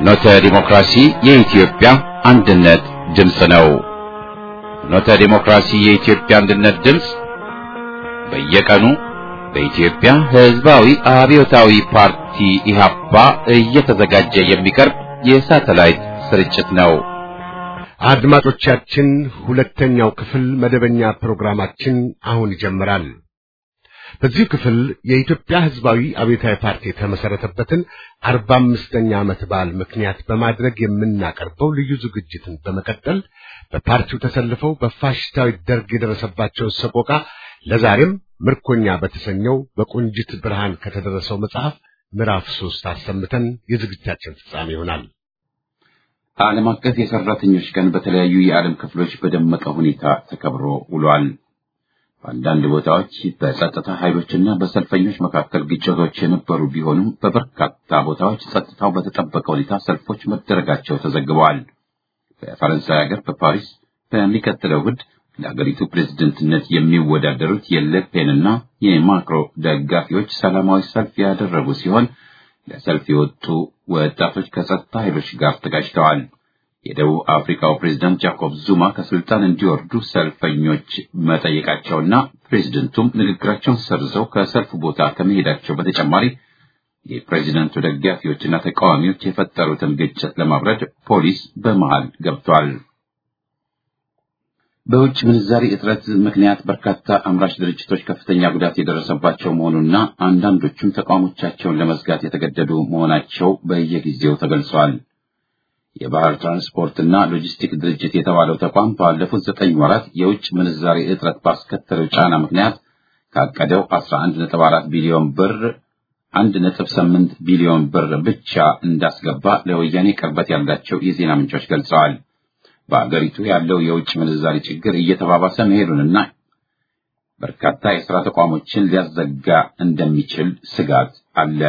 ፍኖተ ዲሞክራሲ የኢትዮጵያ አንድነት ድምፅ ነው። ፍኖተ ዲሞክራሲ የኢትዮጵያ አንድነት ድምፅ በየቀኑ በኢትዮጵያ ሕዝባዊ አብዮታዊ ፓርቲ ኢህአፓ እየተዘጋጀ የሚቀርብ የሳተላይት ስርጭት ነው። አድማጮቻችን፣ ሁለተኛው ክፍል መደበኛ ፕሮግራማችን አሁን ይጀምራል። በዚሁ ክፍል የኢትዮጵያ ሕዝባዊ አብዮታዊ ፓርቲ የተመሰረተበትን አርባ አምስተኛ ዓመት በዓል ምክንያት በማድረግ የምናቀርበው ልዩ ዝግጅትን በመቀጠል በፓርቲው ተሰልፈው በፋሽስታዊ ደርግ የደረሰባቸውን ሰቆቃ ለዛሬም ምርኮኛ በተሰኘው በቆንጅት ብርሃን ከተደረሰው መጽሐፍ ምዕራፍ ሶስት አሰምተን የዝግጅታችን ፍጻሜ ይሆናል። ዓለም አቀፍ የሰራተኞች ቀን በተለያዩ የዓለም ክፍሎች በደመቀ ሁኔታ ተከብሮ ውሏል። በአንዳንድ ቦታዎች በጸጥታ ኃይሎችና በሰልፈኞች መካከል ግጭቶች የነበሩ ቢሆኑም በበርካታ ቦታዎች ጸጥታው በተጠበቀ ሁኔታ ሰልፎች መደረጋቸው ተዘግበዋል። በፈረንሳይ ሀገር በፓሪስ በሚቀጥለው እሑድ ለሀገሪቱ ፕሬዝደንትነት የሚወዳደሩት የለፔንና የማክሮ ደጋፊዎች ሰላማዊ ሰልፍ ያደረጉ ሲሆን ለሰልፍ የወጡ ወጣቶች ከጸጥታ ኃይሎች ጋር ተጋጭተዋል። የደቡብ አፍሪካው ፕሬዝዳንት ጃኮብ ዙማ ከስልጣን እንዲወርዱ ሰልፈኞች መጠየቃቸውና ፕሬዝደንቱም ንግግራቸውን ሰርዘው ከሰልፍ ቦታ ከመሄዳቸው በተጨማሪ የፕሬዝደንቱ ደጋፊዎችና ተቃዋሚዎች የፈጠሩትን ግጭት ለማብረድ ፖሊስ በመሃል ገብቷል። በውጭ ምንዛሪ እጥረት ምክንያት በርካታ አምራች ድርጅቶች ከፍተኛ ጉዳት የደረሰባቸው መሆኑና አንዳንዶቹም ተቋሞቻቸውን ለመዝጋት የተገደዱ መሆናቸው በየጊዜው ተገልጿል። የባህር ትራንስፖርትና ሎጂስቲክ ድርጅት የተባለው ተቋም ባለፉት ዘጠኝ ወራት የውጭ ምንዛሪ እጥረት ባስከተለው ጫና ምክንያት ካቀደው 11.4 ቢሊዮን ብር 1.8 ቢሊዮን ብር ብቻ እንዳስገባ ለወያኔ ቅርበት ያላቸው የዜና ምንጮች ገልጸዋል። በአገሪቱ ያለው የውጭ ምንዛሪ ችግር እየተባባሰ መሄዱንና በርካታ የሥራ ተቋሞችን ሊያዘጋ እንደሚችል ስጋት አለ።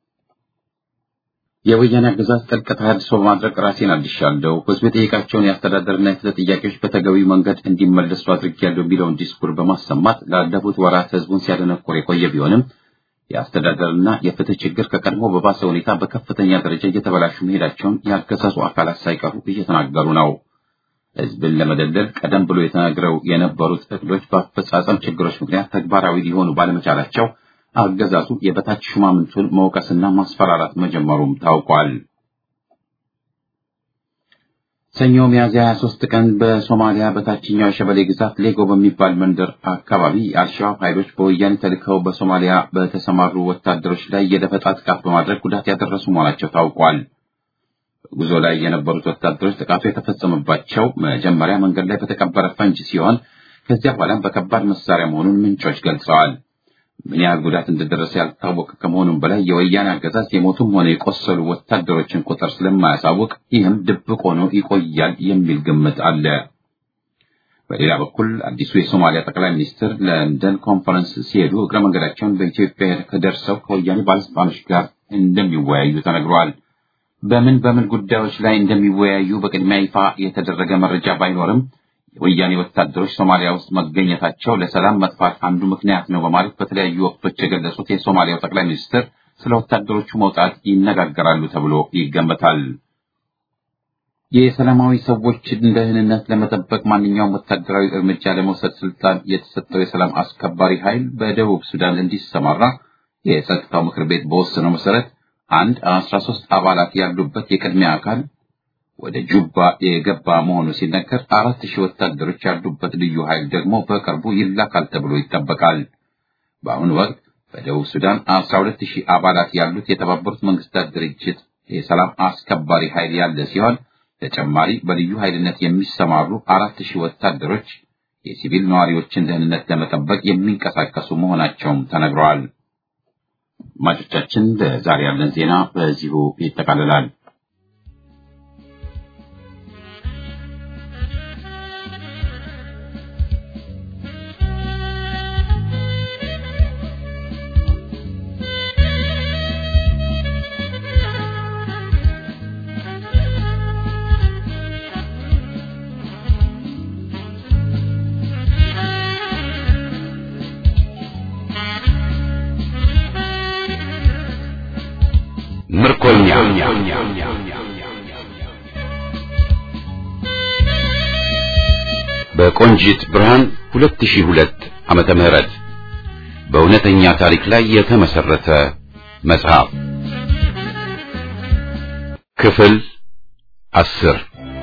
የወያኔ አገዛዝ ጥልቅ ተሃድሶ በማድረግ ራሴን አድሻለሁ፣ ሕዝብ የጠየቃቸውን የአስተዳደርና የፍትህ ጥያቄዎች በተገቢው መንገድ እንዲመለሱ አድርጌያለሁ የሚለውን ዲስኩር በማሰማት ላለፉት ወራት ሕዝቡን ሲያደነቁር የቆየ ቢሆንም የአስተዳደርና የፍትህ ችግር ከቀድሞ በባሰ ሁኔታ በከፍተኛ ደረጃ እየተበላሹ መሄዳቸውን ያገዛዙ አካላት ሳይቀሩ እየተናገሩ ነው። ሕዝብን ለመደለል ቀደም ብሎ የተነግረው የነበሩት እቅዶች በአፈጻጸም ችግሮች ምክንያት ተግባራዊ ሊሆኑ ባለመቻላቸው አገዛዙ የበታች ሹማምንቱን መውቀስና ማስፈራራት መጀመሩም ታውቋል። ሰኞ ሚያዝያ 23 ቀን በሶማሊያ በታችኛው የሸበሌ ግዛት ሌጎ በሚባል መንደር አካባቢ የአልሸባብ ኃይሎች በወያኔ ተልከው በሶማሊያ በተሰማሩ ወታደሮች ላይ የደፈጣ ጥቃት በማድረግ ጉዳት ያደረሱ መሆናቸው ታውቋል። ጉዞ ላይ የነበሩት ወታደሮች ጥቃቱ የተፈጸመባቸው መጀመሪያ መንገድ ላይ በተቀበረ ፈንጅ ሲሆን ከዚያ በኋላም በከባድ መሳሪያ መሆኑን ምንጮች ገልጸዋል። ምን ያህል ጉዳት እንደደረሰ ያልታወቀ ከመሆኑም በላይ የወያኔ አገዛዝ የሞቱም ሆነ የቆሰሉ ወታደሮችን ቁጥር ስለማያሳውቅ ይህም ድብቅ ሆኖ ይቆያል የሚል ግምት አለ። በሌላ በኩል አዲሱ የሶማሊያ ጠቅላይ ሚኒስትር ለንደን ኮንፈረንስ ሲሄዱ እግረ መንገዳቸውን በኢትዮጵያ ደርሰው ከወያኔ ባለስልጣኖች ጋር እንደሚወያዩ ተነግሯል። በምን በምን ጉዳዮች ላይ እንደሚወያዩ በቅድሚያ ይፋ የተደረገ መረጃ ባይኖርም የወያኔ ወታደሮች ሶማሊያ ውስጥ መገኘታቸው ለሰላም መጥፋት አንዱ ምክንያት ነው በማለት በተለያዩ ወቅቶች የገለጹት የሶማሊያው ጠቅላይ ሚኒስትር ስለ ወታደሮቹ መውጣት ይነጋገራሉ ተብሎ ይገመታል። የሰላማዊ ሰዎችን ደህንነት ለመጠበቅ ማንኛውም ወታደራዊ እርምጃ ለመውሰድ ስልጣን የተሰጠው የሰላም አስከባሪ ኃይል በደቡብ ሱዳን እንዲሰማራ የጸጥታው ምክር ቤት በወሰነው መሰረት አንድ አስራ ሶስት አባላት ያሉበት የቅድሚያ አካል ወደ ጁባ የገባ መሆኑ ሲነገር አራት ሺህ ወታደሮች ያሉበት ልዩ ኃይል ደግሞ በቅርቡ ይላካል ተብሎ ይጠበቃል። በአሁኑ ወቅት በደቡብ ሱዳን አስራ ሁለት ሺህ አባላት ያሉት የተባበሩት መንግስታት ድርጅት የሰላም አስከባሪ ኃይል ያለ ሲሆን ተጨማሪ በልዩ ኃይልነት የሚሰማሩ አራት ሺህ ወታደሮች የሲቪል ነዋሪዎችን ደህንነት ለመጠበቅ የሚንቀሳቀሱ መሆናቸውም ተነግረዋል። አድማጮቻችን ለዛሬ ያለን ዜና በዚሁ ይጠቃልላል። ምርኮኛ በቆንጂት ብርሃን 2002 ዓመተ ምህረት በእውነተኛ ታሪክ ላይ የተመሰረተ መጽሐፍ ክፍል አስር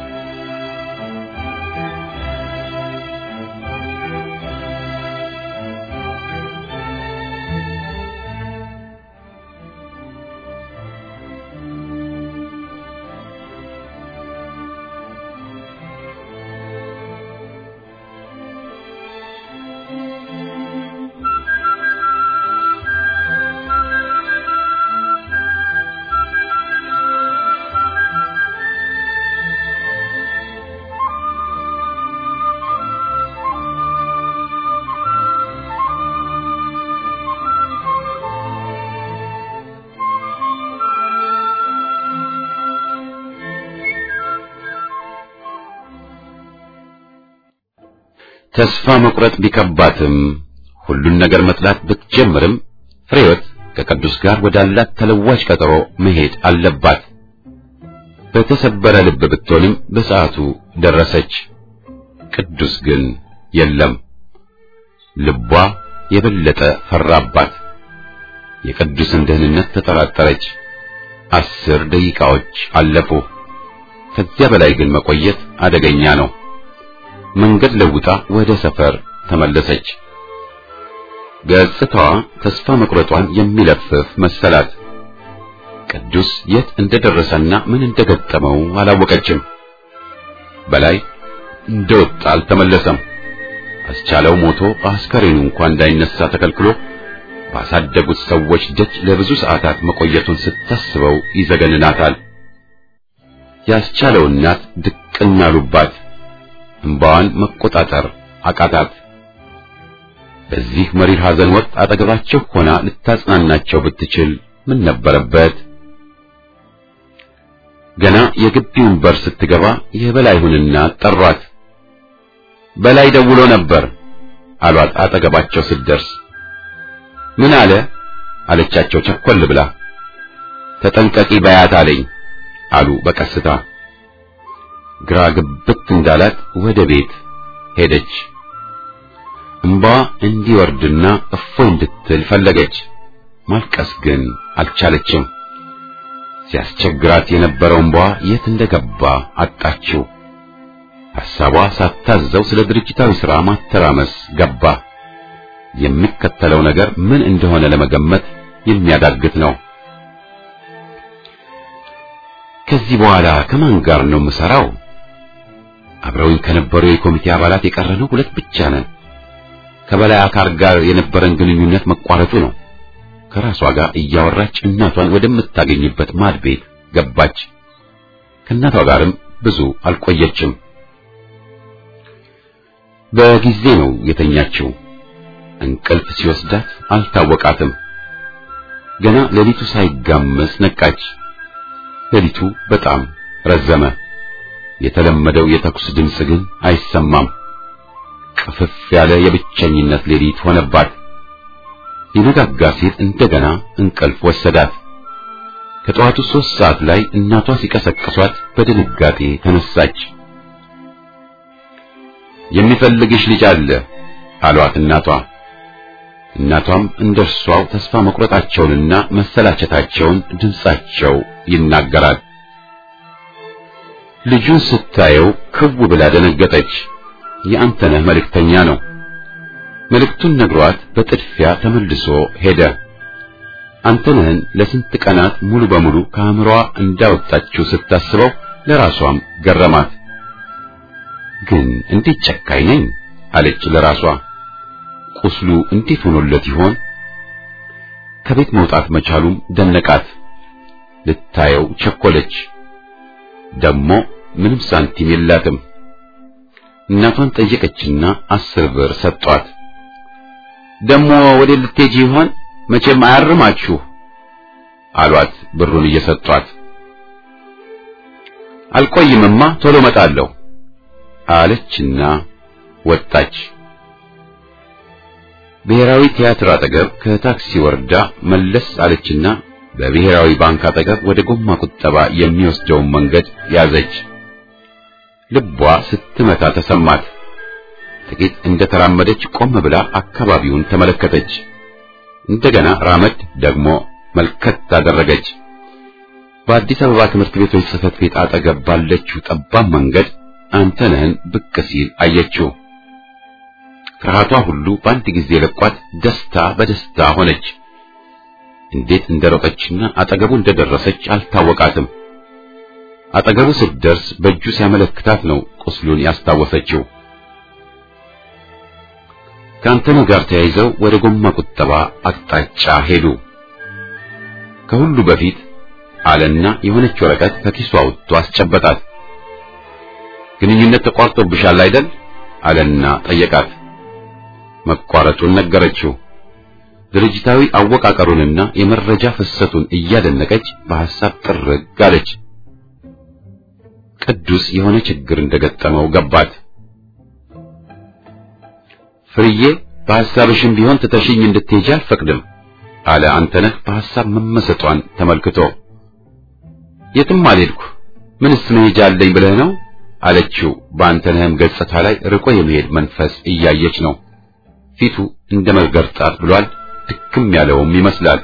ተስፋ መቁረጥ ቢከባትም ሁሉን ነገር መጥላት ብትጀምርም ፍሬወት ከቅዱስ ጋር ወዳላት ተለዋጭ ቀጠሮ መሄድ አለባት። በተሰበረ ልብ ብትሆንም በሰዓቱ ደረሰች። ቅዱስ ግን የለም። ልቧ የበለጠ ፈራባት። የቅዱስን ደህንነት ተጠራጠረች። አስር ደቂቃዎች አለፉ። ከዚያ በላይ ግን መቆየት አደገኛ ነው። መንገድ ለውጣ ወደ ሰፈር ተመለሰች። ገጽታዋ ተስፋ መቁረጧን የሚለፍፍ መሰላት። ቅዱስ የት እንደደረሰና ምን እንደገጠመው አላወቀችም። በላይ እንደወጣ አልተመለሰም። አስቻለው ሞቶ አስከሬኑ እንኳን እንዳይነሳ ተከልክሎ ባሳደጉት ሰዎች ደጅ ለብዙ ሰዓታት መቆየቱን ስታስበው ይዘገንናታል። ያስቻለው እናት ድቅና አሉባት። እንባዋን መቆጣጠር አቃታት። በዚህ መሪር ሐዘን ወቅት አጠገባቸው ሆና ልታጽናናቸው ብትችል ምን ነበረበት? ገና የግቢውን በር ስትገባ የበላይሁንና ጠሯት። በላይ ደውሎ ነበር አሏት። አጠገባቸው ስትደርስ ምን አለ አለቻቸው ቸኮል ብላ። ተጠንቀቂ በያት አለኝ አሉ በቀስታ። ግራ ግብት እንዳላት ወደ ቤት ሄደች። እምባዋ እንዲወርድና እፎይ እንድትል ፈለገች። ማልቀስ ግን አልቻለችም። ሲያስቸግራት የነበረው እምባዋ የት እንደገባ አጣችው። ሐሳቧ ሳታዘው ስለ ድርጅታዊ ሥራ ማተራመስ ገባ። የሚከተለው ነገር ምን እንደሆነ ለመገመት የሚያዳግት ነው። ከዚህ በኋላ ከማን ጋር ነው የምሰራው? አብረውኝ ከነበሩ የኮሚቴ አባላት የቀረነው ሁለት ብቻ ነን። ከበላይ አካል ጋር የነበረን ግንኙነት መቋረጡ ነው። ከራሷ ጋር እያወራች እናቷን ወደምታገኝበት ማድ ቤት ገባች። ከእናቷ ጋርም ብዙ አልቆየችም። በጊዜ ነው የተኛችው። እንቅልፍ ሲወስዳት አልታወቃትም። ገና ሌሊቱ ሳይጋመስ ነቃች። ሌሊቱ በጣም ረዘመ። የተለመደው የተኩስ ድምፅ ግን አይሰማም። ቅፍፍ ያለ የብቸኝነት ሌሊት ሆነባት። ሊነጋጋ ሲል እንደገና እንቅልፍ ወሰዳት። ከጠዋቱ ሦስት ሰዓት ላይ እናቷ ሲቀሰቅሷት በድንጋጤ ተነሳች። የሚፈልግሽ ልጅ አለ አሏት እናቷ። እናቷም እንደርሷው ተስፋ መቁረጣቸውንና መሰላቸታቸውን ድምጻቸው ይናገራል። ልጁን ስታየው ክው ብላ ደነገጠች። የአንተነህ መልእክተኛ ነው። መልእክቱን ነግሯት በጥድፊያ ተመልሶ ሄደ። አንተነህን ለስንት ቀናት ሙሉ በሙሉ ከአእምሮዋ እንዳወጣችው ስታስበው ለራሷም ገረማት። ግን እንዴት ጨካኝ ነኝ አለች ለራሷ። ቁስሉ እንዴት ሆኖለት ይሆን? ከቤት መውጣት መቻሉም ደነቃት። ልታየው ቸኮለች። ደሞ ምንም ሳንቲም የላትም። እናቷን ጠየቀችና አስር ብር ሰጧት። ደሞ ወደ ልትሄጂ ይሆን? መቼም አያርማችሁ አሏት ብሩን እየሰጧት። አልቆይምማ ቶሎ መጣለሁ አለችና ወጣች። ብሔራዊ ቲያትር አጠገብ ከታክሲ ወርዳ መለስ አለችና በብሔራዊ ባንክ አጠገብ ወደ ጎማ ቁጠባ የሚወስደውን መንገድ ያዘች። ልቧ ስትመታ ተሰማት። ጥቂት እንደተራመደች ቆም ብላ አካባቢውን ተመለከተች። እንደገና ራመድ ደግሞ መልከት አደረገች። በአዲስ አበባ ትምህርት ቤቶች ጽሕፈት ቤት አጠገብ ባለችው ጠባብ መንገድ አንተነህን ብቅ ሲል አየችው። ፍርሃቷ ሁሉ በአንድ ጊዜ ለቋት ደስታ በደስታ ሆነች። እንዴት እንደሮጠችና አጠገቡ እንደደረሰች አልታወቃትም። አጠገቡ ስትደርስ በእጁ ሲያመለክታት ነው ቁስሉን ያስታወሰችው። ከአንተነህ ጋር ተያይዘው ወደ ጎማ ቁጠባ አቅጣጫ ሄዱ። ከሁሉ በፊት አለና የሆነች ወረቀት ከኪሱ አውጥቶ አስጨበጣት። ግንኙነት ተቋርጦብሻል አይደል? አለና ጠየቃት። መቋረጡን ነገረችው። ድርጅታዊ አወቃቀሩንና የመረጃ ፍሰቱን እያደነቀች በሐሳብ ጥርግ አለች። ቅዱስ የሆነ ችግር እንደገጠመው ገባት። ፍርዬ በሐሳብሽም ቢሆን ትተሽኝ እንድትሄጂ አልፈቅድም አለ አንተነህ በሐሳብ መመሰጧን ተመልክቶ። የትም አልሄድኩ ምንስ መሄጃ አለኝ ብለህ ነው አለችው። በአንተነህም ገጽታ ላይ ርቆ የመሄድ መንፈስ እያየች ነው። ፊቱ እንደ መገርጣት ብሏል። ድክም ያለውም ይመስላል።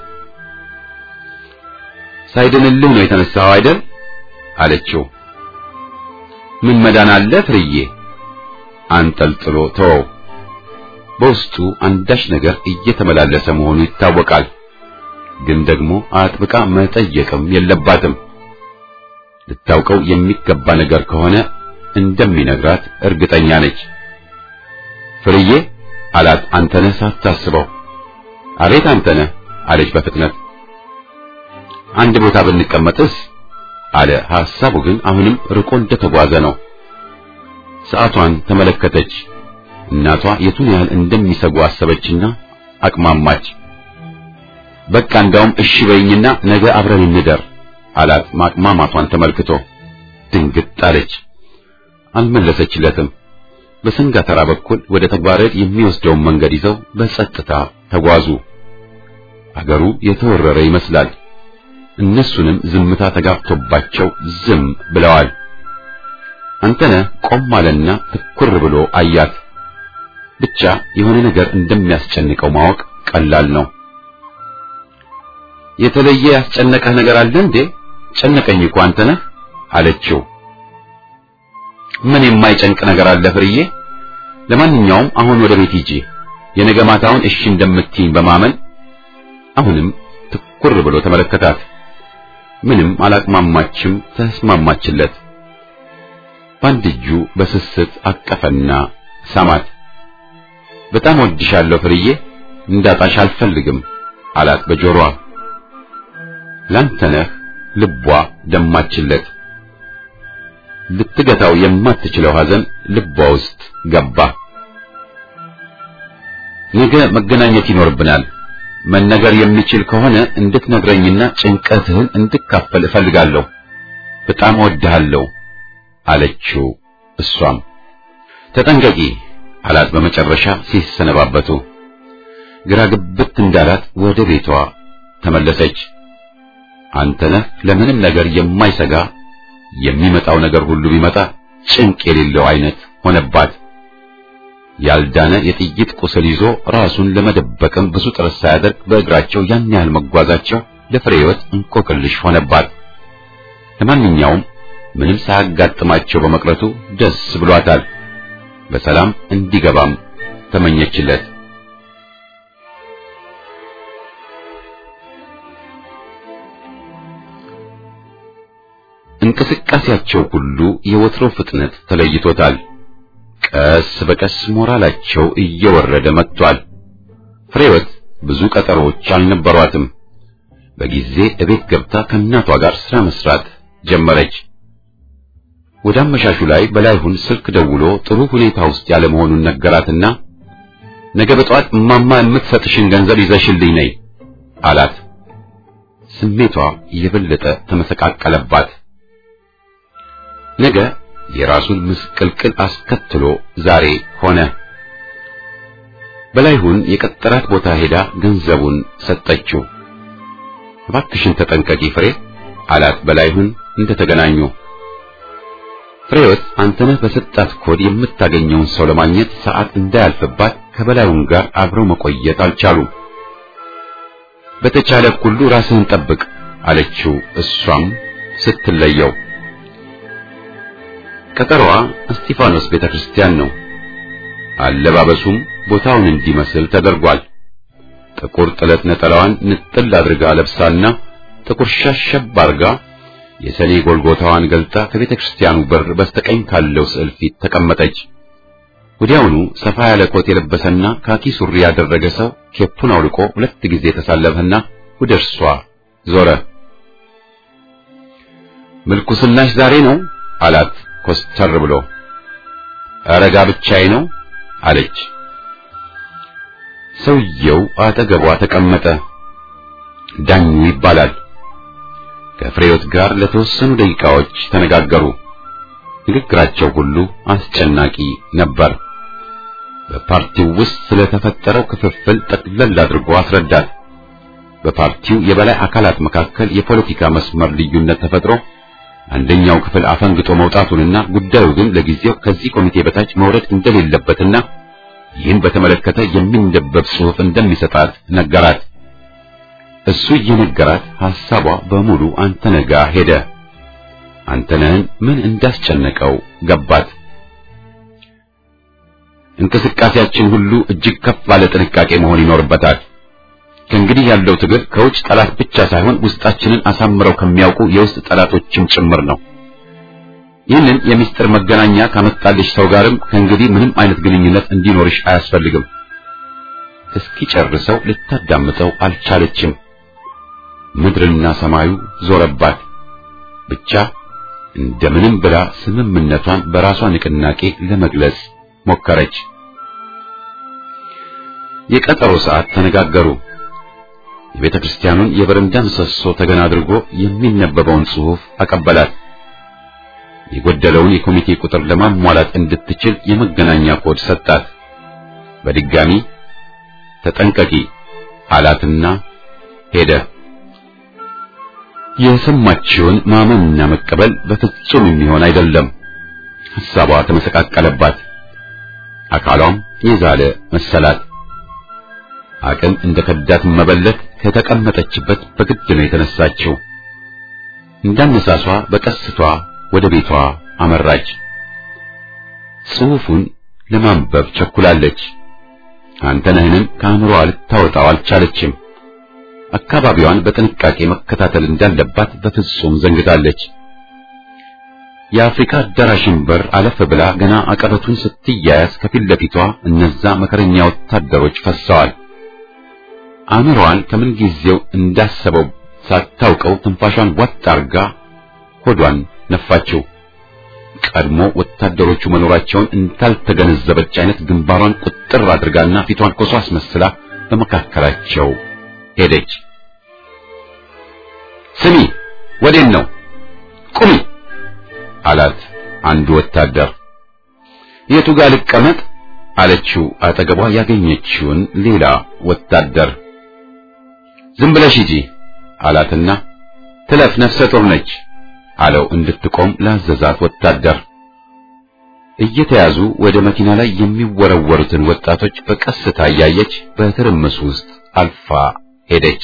ሳይድንልህ ነው የተነሳኸው አይደል አለችው። ምን መዳን አለ ፍርዬ? አንጠልጥሎ ተወው። በውስጡ አንዳች ነገር እየተመላለሰ መሆኑ ይታወቃል። ግን ደግሞ አጥብቃ መጠየቅም የለባትም። ልታውቀው የሚገባ ነገር ከሆነ እንደሚነግራት እርግጠኛ ነች። ፍርዬ አላት አንተነህ ሳታስበው። አቤት አንተነህ አለች በፍጥነት። አንድ ቦታ ብንቀመጥስ አለ። ሐሳቡ ግን አሁንም ርቆ እንደተጓዘ ነው። ሰዓቷን ተመለከተች። እናቷ የቱን ያህል እንደሚሰጉ አሰበችና አቅማማች። በቃ እንዳውም እሺ በይኝና ነገ አብረን እንደር አላት ማቅማማቷን ተመልክቶ። ድንግጥ አለች። አልመለሰችለትም። በሰንጋተራ በኩል ወደ ተግባረድ የሚወስደውን መንገድ ይዘው በጸጥታ ተጓዙ። አገሩ የተወረረ ይመስላል። እነሱንም ዝምታ ተጋብቶባቸው ዝም ብለዋል። አንተነህ ቆም አለና ትኩር ብሎ አያት። ብቻ የሆነ ነገር እንደሚያስጨንቀው ማወቅ ቀላል ነው። የተለየ ያስጨነቀህ ነገር አለ እንዴ? ጨነቀኝ እኮ አንተነህ አለችው። ምን የማይጨንቅ ነገር አለ ፍርዬ? ለማንኛውም አሁን ወደ ቤት ሂጂ። የነገ ማታውን እሺ እንደምትይኝ በማመን አሁንም ትኩር ብሎ ተመለከታት። ምንም አላቅማማችም፣ ተስማማችለት። በአንድ እጁ በስስት አቀፈና ሳማት። በጣም ወድሻለሁ ፍርዬ፣ እንዳጣሽ አልፈልግም አላት በጆሮዋ። ላንተነህ ልቧ ደማችለት። ልትገታው የማትችለው ሐዘን ልቧ ውስጥ ገባ። ነገ መገናኘት ይኖርብናል። መነገር የሚችል ከሆነ እንድትነግረኝና ጭንቀትህን እንድካፈል እፈልጋለሁ። በጣም እወድሃለሁ አለችው። እሷም ተጠንቀቂ አላት። በመጨረሻ ሲሰነባበቱ ግራ ግብት እንዳላት ወደ ቤቷ ተመለሰች። አንተነህ ለምንም ነገር የማይሰጋ የሚመጣው ነገር ሁሉ ቢመጣ ጭንቅ የሌለው አይነት ሆነባት። ያልዳነ የጥይት ቁስል ይዞ ራሱን ለመደበቅም ብዙ ጥረት ሳያደርግ በእግራቸው ያን ያህል መጓዛቸው ለፍሬ ሕይወት እንቆቅልሽ ሆነባት። ለማንኛውም ምንም ሳያጋጥማቸው በመቅረቱ ደስ ብሏታል። በሰላም እንዲገባም ተመኘችለት። እንቅስቃሴያቸው ሁሉ የወትሮ ፍጥነት ተለይቶታል። ቀስ በቀስ ሞራላቸው እየወረደ መጥቷል። ፍሬወት ብዙ ቀጠሮዎች አልነበሯትም። በጊዜ እቤት ገብታ ከእናቷ ጋር ስራ መስራት ጀመረች። ወደ አመሻሹ ላይ በላይሁን ስልክ ደውሎ ጥሩ ሁኔታ ውስጥ ያለ መሆኑን ነገራትና ነገ በጠዋት እማማ የምትሰጥሽን ገንዘብ ይዘሽልኝ ነይ አላት። ስሜቷ የበለጠ ተመሰቃቀለባት። ነገ የራሱን ምስቅልቅል አስከትሎ ዛሬ ሆነ። በላይሁን የቀጠራት ቦታ ሄዳ ገንዘቡን ሰጠችው። እባክሽን ተጠንቀቂ ፍሬ አላት በላይሁን እንደተገናኙ። ፍሬወት አንተነህ በሰጣት ኮድ የምታገኘውን ሰው ለማግኘት ሰዓት እንዳያልፍባት ከበላዩን ጋር አብረው መቆየት አልቻሉም። በተቻለ ሁሉ ራስህን ጠብቅ አለችው። እሷም ስትለየው ቀጠሮዋ እስጢፋኖስ ቤተክርስቲያን ነው። አለባበሱም ቦታውን እንዲመስል ተደርጓል። ጥቁር ጥለት ነጠላዋን ንጥል አድርጋ ለብሳና ጥቁር ሸሸብ አድርጋ የሰኔ ጎልጎታዋን ገልጣ ከቤተ ክርስቲያኑ በር በስተቀኝ ካለው ስዕል ፊት ተቀመጠች። ወዲያውኑ ሰፋ ያለ ኮት የለበሰና ካኪ ሱሪ ያደረገ ሰው ኬፑን አውልቆ ሁለት ጊዜ ተሳለፈና ወደ እርሷ ዞረ። ምልኩስናሽ ዛሬ ነው አላት ኮስተር ብሎ። አረጋ ብቻዬ ነው አለች። ሰውየው አጠገቧ ተቀመጠ። ዳኙ ይባላል። ከፍሬዮት ጋር ለተወሰኑ ደቂቃዎች ተነጋገሩ። ንግግራቸው ሁሉ አስጨናቂ ነበር። በፓርቲው ውስጥ ስለተፈጠረው ክፍፍል ጠቅለል አድርጎ አስረዳት። በፓርቲው የበላይ አካላት መካከል የፖለቲካ መስመር ልዩነት ተፈጥሮ አንደኛው ክፍል አፈንግጦ መውጣቱንና ጉዳዩ ግን ለጊዜው ከዚህ ኮሚቴ በታች መውረድ እንደሌለበትና ይህን በተመለከተ የሚነበብ ጽሑፍ እንደሚሰጣት ነገራት። እሱ እየነገራት ሐሳቧ በሙሉ አንተነህ ጋር ሄደ። አንተነህን ምን እንዳስጨነቀው ገባት። እንቅስቃሴያችን ሁሉ እጅግ ከፍ ባለ ጥንቃቄ መሆን ይኖርበታል። ከእንግዲህ ያለው ትግል ከውጭ ጠላት ብቻ ሳይሆን ውስጣችንን አሳምረው ከሚያውቁ የውስጥ ጠላቶችም ጭምር ነው። ይህንን የምስጢር መገናኛ ካመጣልሽ ሰው ጋርም ከእንግዲህ ምንም አይነት ግንኙነት እንዲኖርሽ አያስፈልግም። እስኪጨርሰው ልታዳምጠው አልቻለችም። ምድርና ሰማዩ ዞረባት። ብቻ እንደምንም ብላ ስምምነቷን በራሷ ንቅናቄ ለመግለጽ ሞከረች። የቀጠሮ ሰዓት ተነጋገሩ። የቤተ ክርስቲያኑን የበረንዳ ምሰሶ ተገና አድርጎ የሚነበበውን ጽሑፍ አቀበላት። የጎደለውን የኮሚቴ ቁጥር ለማሟላት እንድትችል የመገናኛ ኮድ ሰጣት። በድጋሚ ተጠንቀቂ አላትና ሄደ። የሰማችውን ማመንና መቀበል በፍጹም የሚሆን አይደለም። ሐሳቧ ተመሰቃቀለባት። አካሏም የዛለ መሰላት። አቅም እንደ ከዳት መበለት ከተቀመጠችበት በግድ ነው የተነሳችው። እንዳነሳሷ በቀስቷ ወደ ቤቷ አመራች። ጽሑፉን ለማንበብ ቸኩላለች። አንተነህንም ከአእምሮዋ ልታወጣው አልቻለችም። አካባቢዋን በጥንቃቄ መከታተል እንዳለባት በፍጹም ዘንግታለች። የአፍሪካ አዳራሽን በር አለፍ ብላ ገና አቀበቱን ስትያያዝ ከፊት ለፊቷ እነዛ መከረኛ ወታደሮች ፈሰዋል። አእምሮዋን ከምን ጊዜው እንዳሰበው ሳታውቀው ትንፋሿን ዋጥ አርጋ ሆዷን ነፋችው። ቀድሞ ወታደሮቹ መኖራቸውን እንዳልተገነዘበች አይነት ግንባሯን ቁጥር አድርጋና ፊቷን ኮሶ አስመስላ በመካከላቸው ሄደች። ስሚ፣ ወዴን ነው? ቁሚ አላት አንዱ ወታደር። የቱ ጋር ልቀመጥ አለችው አጠገቧ ያገኘችውን ሌላ ወታደር። ዝም ብለሽ ሂጂ አላትና ትለፍ ነፍሰ ጡር ነች አለው እንድትቆም ላዘዛት ወታደር። እየተያዙ ወደ መኪና ላይ የሚወረወሩትን ወጣቶች በቀስታ እያየች በትርምስ ውስጥ አልፋ ሄደች።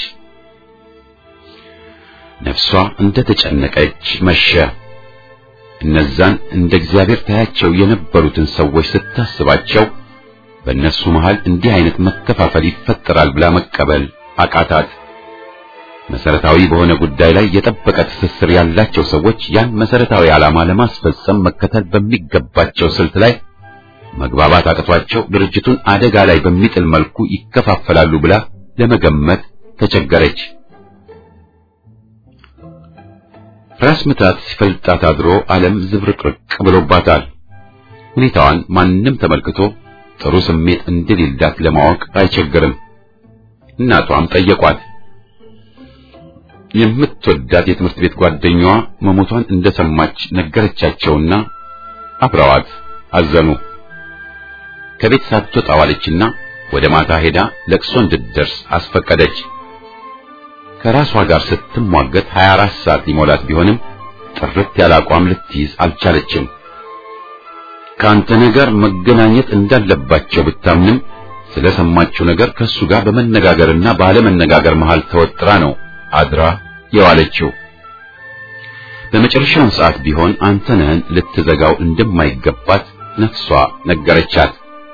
ነፍሷ እንደተጨነቀች መሸ። እነዛን እንደ እግዚአብሔር ታያቸው የነበሩትን ሰዎች ስታስባቸው በእነሱ መሃል እንዲህ አይነት መከፋፈል ይፈጠራል ብላ መቀበል አቃታት። መሰረታዊ በሆነ ጉዳይ ላይ የጠበቀ ትስስር ያላቸው ሰዎች ያን መሰረታዊ ዓላማ ለማስፈጸም መከተል በሚገባቸው ስልት ላይ መግባባት አቅቷቸው ድርጅቱን አደጋ ላይ በሚጥል መልኩ ይከፋፈላሉ ብላ ለመገመት ተቸገረች። ራስ ምታት ሲፈልጣት አድሮ ዓለም ዝብርቅርቅ ብሎባታል። ሁኔታዋን ማንም ተመልክቶ ጥሩ ስሜት እንደሌላት ለማወቅ አይቸግርም። እናቷም ጠየቋት። የምትወዳት የትምህርት ቤት ጓደኛዋ መሞቷን እንደሰማች ነገረቻቸውና አብረዋት አዘኑ። ከቤት ሳትወጣ ዋለችና ወደ ማታ ሄዳ ለቅሶ እንድትደርስ አስፈቀደች። ከራሷ ጋር ስትሟገት 24 ሰዓት ሊሞላት ቢሆንም ጥርት ያለ አቋም ልትይዝ አልቻለችም። ከአንተ ነገር መገናኘት እንዳለባቸው ብታምንም ስለሰማችው ነገር ከሱ ጋር በመነጋገርና ባለመነጋገር መሃል ተወጥራ ነው አድራ የዋለችው። በመጨረሻውን ሰዓት ቢሆን አንተነህን ልትዘጋው እንደማይገባት ነፍሷ ነገረቻት።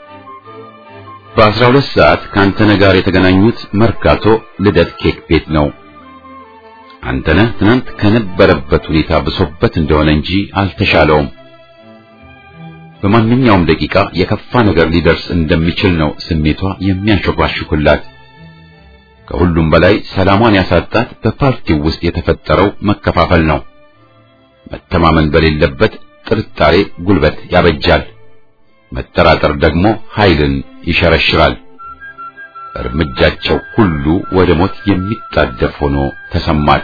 በአስራ ሁለት ሰዓት ከአንተነህ ጋር የተገናኙት መርካቶ ልደት ኬክ ቤት ነው። አንተነህ ትናንት ከነበረበት ሁኔታ ብሶበት እንደሆነ እንጂ አልተሻለውም። በማንኛውም ደቂቃ የከፋ ነገር ሊደርስ እንደሚችል ነው ስሜቷ የሚያንሾካሹክላት። ከሁሉም በላይ ሰላሟን ያሳጣት በፓርቲው ውስጥ የተፈጠረው መከፋፈል ነው። መተማመን በሌለበት ጥርጣሬ ጉልበት ያበጃል። መጠራጠር ደግሞ ኃይልን ይሸረሽራል። እርምጃቸው ሁሉ ወደ ሞት የሚጣደፍ ሆኖ ተሰማት።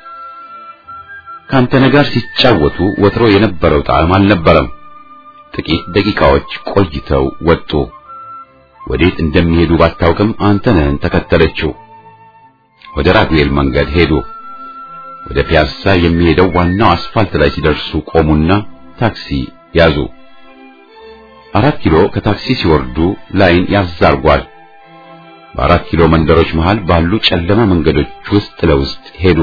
ከአንተነህ ጋር ሲጫወቱ ወትሮ የነበረው ጣዕም አልነበረም። ጥቂት ደቂቃዎች ቆይተው ወጡ። ወዴት እንደሚሄዱ ባታውቅም አንተነህን ተከተለችው። ወደ ራጉኤል መንገድ ሄዱ። ወደ ፒያሳ የሚሄደው ዋናው አስፋልት ላይ ሲደርሱ ቆሙና ታክሲ ያዙ። አራት ኪሎ ከታክሲ ሲወርዱ ላይን ያዛርጓል። በአራት ኪሎ መንደሮች መሃል ባሉ ጨለማ መንገዶች ውስጥ ለውስጥ ሄዱ።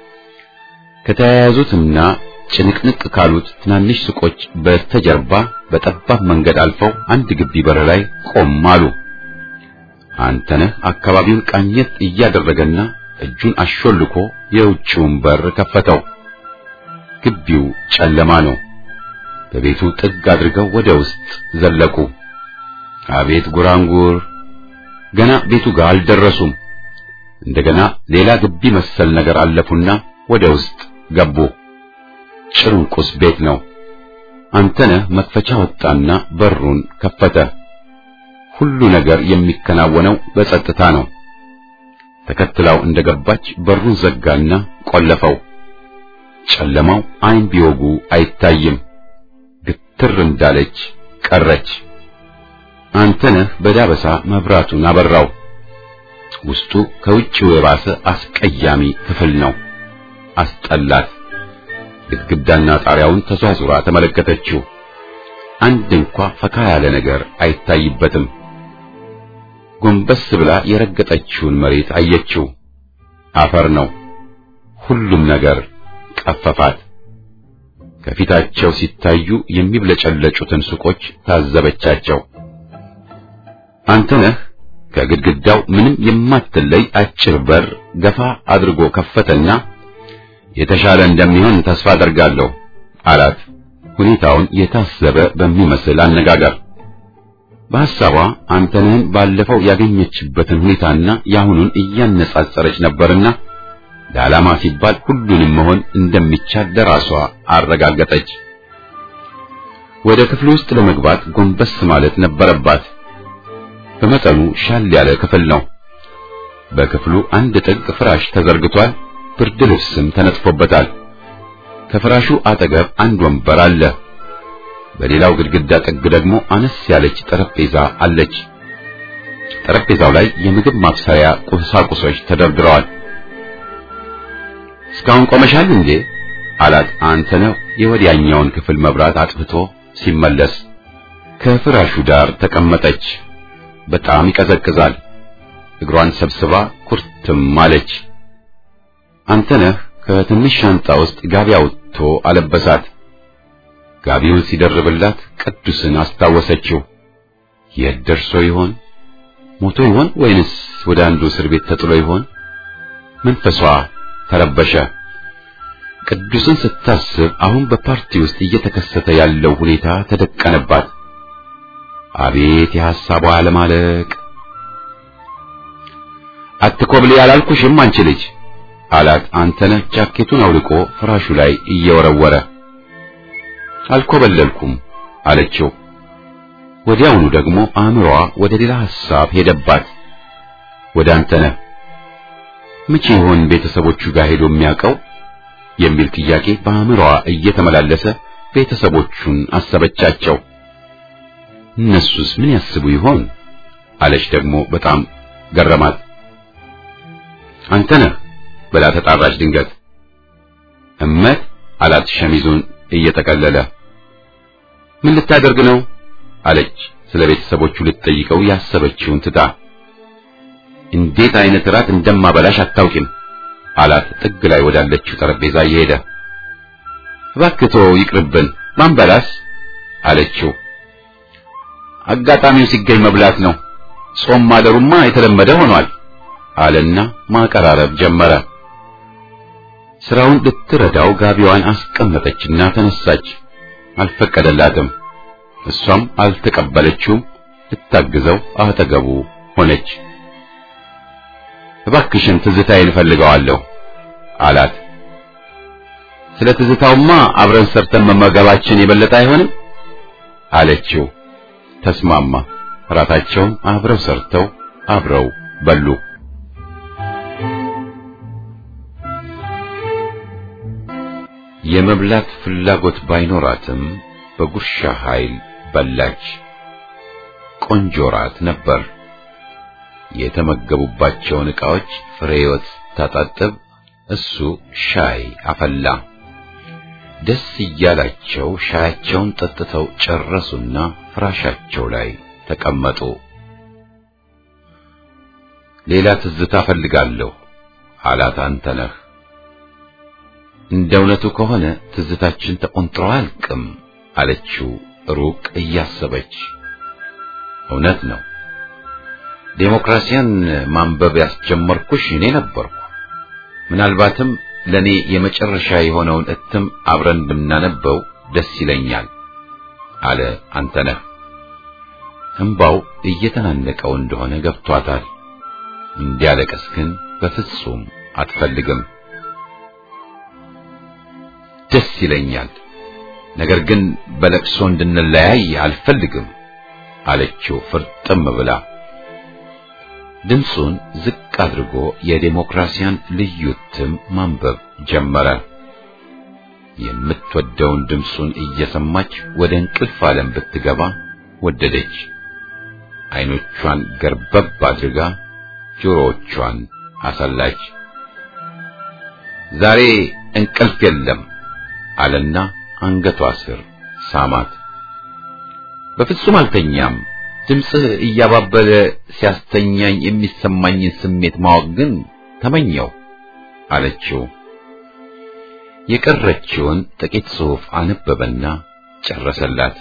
ከተያያዙትና ጭንቅንቅ ካሉት ትናንሽ ሱቆች በስተጀርባ በጠባብ መንገድ አልፈው አንድ ግቢ በር ላይ ቆም አሉ። አንተነህ አካባቢውን ቃኘት እያደረገና እጁን አሾልኮ የውጭውን በር ከፈተው። ግቢው ጨለማ ነው። በቤቱ ጥግ አድርገው ወደ ውስጥ ዘለቁ። አቤት ጉራንጉር! ገና ቤቱ ጋር አልደረሱም። እንደገና ሌላ ግቢ መሰል ነገር አለፉና ወደ ውስጥ ገቡ። ጭርንቁስ ቤት ነው። አንተነህ መክፈቻ ወጣና በሩን ከፈተ። ሁሉ ነገር የሚከናወነው በጸጥታ ነው። ተከትላው እንደገባች በሩን ዘጋና ቆለፈው። ጨለማው ዓይን ቢወጉ አይታይም። ግትር እንዳለች ቀረች። አንተነህ በዳበሳ መብራቱን አበራው። ውስጡ ከውጭው የባሰ አስቀያሚ ክፍል ነው። አስጠላት። ግድግዳና ጣሪያውን ተዟዙራ ተመለከተችው። አንድ እንኳ ፈካ ያለ ነገር አይታይበትም። ጎንበስ ብላ የረገጠችውን መሬት አየችው። አፈር ነው። ሁሉም ነገር ቀፈፋት። ከፊታቸው ሲታዩ የሚብለጨለጩትን ሱቆች ታዘበቻቸው። አንተነህ ከግድግዳው ምንም የማትለይ አጭር በር ገፋ አድርጎ ከፈተና የተሻለ እንደሚሆን ተስፋ አደርጋለሁ አላት። ሁኔታውን የታሰበ በሚመስል አነጋገር በሐሳቧ አንተነህን ባለፈው ያገኘችበትን ሁኔታና የአሁኑን እያነጻጸረች ነበርና ለዓላማ ሲባል ሁሉንም መሆን እንደሚቻል ለራሷ አረጋገጠች። ወደ ክፍሉ ውስጥ ለመግባት ጎንበስ ማለት ነበረባት። በመጠኑ ሻል ያለ ክፍል ነው። በክፍሉ አንድ ጥግ ፍራሽ ተዘርግቷል። ብርድ ልብስም ተነጥፎበታል። ከፍራሹ አጠገብ አንድ ወንበር አለ። በሌላው ግድግዳ ጥግ ደግሞ አነስ ያለች ጠረጴዛ አለች። ጠረጴዛው ላይ የምግብ ማብሰያ ቁሳቁሶች ተደርድረዋል። እስካሁን ቆመሻል እንዴ? አላት አንተነህ የወዲያኛውን ክፍል መብራት አጥፍቶ ሲመለስ። ከፍራሹ ዳር ተቀመጠች። በጣም ይቀዘቅዛል። እግሯን ሰብስባ ኩርትም አለች። አንተነህ ከትንሽ ሻንጣ ውስጥ ጋቢ አውጥቶ አለበሳት። ጋቢውን ሲደርብላት ቅዱስን አስታወሰችው። የት ደርሶ ይሆን? ሞቶ ይሆን ወይንስ ወደ አንዱ እስር ቤት ተጥሎ ይሆን? መንፈሷ ተረበሸ። ቅዱስን ስታስብ አሁን በፓርቲ ውስጥ እየተከሰተ ያለው ሁኔታ ተደቀነባት። አቤት የሐሳቧ አለማለቅ! አትኮብልይ አላልኩሽም አንቺ ልጅ አላት አንተነህ ጃኬቱን አውልቆ ፍራሹ ላይ እየወረወረ። አልኮበለልኩም አለችው። ወዲያውኑ ደግሞ አእምሮዋ ወደ ሌላ ሐሳብ ሄደባት። ወደ አንተነህ መቼ ይሆን ቤተሰቦቹ ጋር ሄዶ የሚያውቀው የሚል ጥያቄ በአእምሮዋ እየተመላለሰ ቤተሰቦቹን አሰበቻቸው። እነሱስ ምን ያስቡ ይሆን አለች ደግሞ በጣም ገረማት። አንተነህ ብላ ተጣራች ድንገት። እመት አላት ሸሚዙን እየጠቀለለ። ምን ልታደርግ ነው አለች ስለ ቤተሰቦቹ ልትጠይቀው ያሰበችውን ትታ እንዴት አይነት ራት እንደማበላሽ አታውቂም አላት ጥግ ላይ ወዳለችው ጠረጴዛ እየሄደ እባክቶ ይቅርብን ማንበላስ አለችው አጋጣሚው ሲገኝ መብላት ነው ጾም ማደሩማ የተለመደ ሆኗል አለና ማቀራረብ ጀመረ ስራውን ልትረዳው ጋቢዋን አስቀመጠችና ተነሳች አልፈቀደላትም እሷም አልተቀበለችውም ልታግዘው አጠገቡ ሆነች እባክሽን ትዝታዬን እፈልገዋለሁ አላት ስለ ትዝታውማ አብረን ሰርተን መመገባችን የበለጠ አይሆንም አለችው ተስማማ ራታቸውን አብረው ሰርተው አብረው በሉ የመብላት ፍላጎት ባይኖራትም በጉርሻ ኃይል በላች ቆንጆ ራት ነበር የተመገቡባቸውን ዕቃዎች ፍሬህይወት ታጣጥብ እሱ ሻይ አፈላ ደስ እያላቸው ሻያቸውን ጠጥተው ጨረሱና ፍራሻቸው ላይ ተቀመጡ ሌላ ትዝታ ፈልጋለሁ አላት አንተነህ እንደ እውነቱ ከሆነ ትዝታችን ተቆንጥሮ አያልቅም አለችው ሩቅ እያሰበች እውነት ነው ዴሞክራሲያን ማንበብ ያስጀመርኩሽ እኔ ነበርኩ ምናልባትም ለኔ የመጨረሻ የሆነውን እትም አብረን ብናነበው ደስ ይለኛል አለ አንተነህ እንባው እየተናነቀው እንደሆነ ገብቷታል እንዲያለቅስ ግን በፍጹም አትፈልግም ደስ ይለኛል ነገር ግን በለቅሶ እንድንለያይ አልፈልግም አለችው ፍርጥም ብላ ድምፁን ዝቅ አድርጎ የዴሞክራሲያን ልዩ እትም ማንበብ ጀመረ የምትወደውን ድምፁን እየሰማች ወደ እንቅልፍ ዓለም ብትገባ ወደደች አይኖቿን ገርበብ አድርጋ ጆሮዎቿን አሰላች ዛሬ እንቅልፍ የለም አለና አንገቷ ስር ሳማት በፍጹም አልተኛም ድምፅህ እያባበለ ሲያስተኛኝ የሚሰማኝን ስሜት ማወቅ ግን ተመኘው አለችው የቀረችውን ጥቂት ጽሑፍ አነበበና ጨረሰላት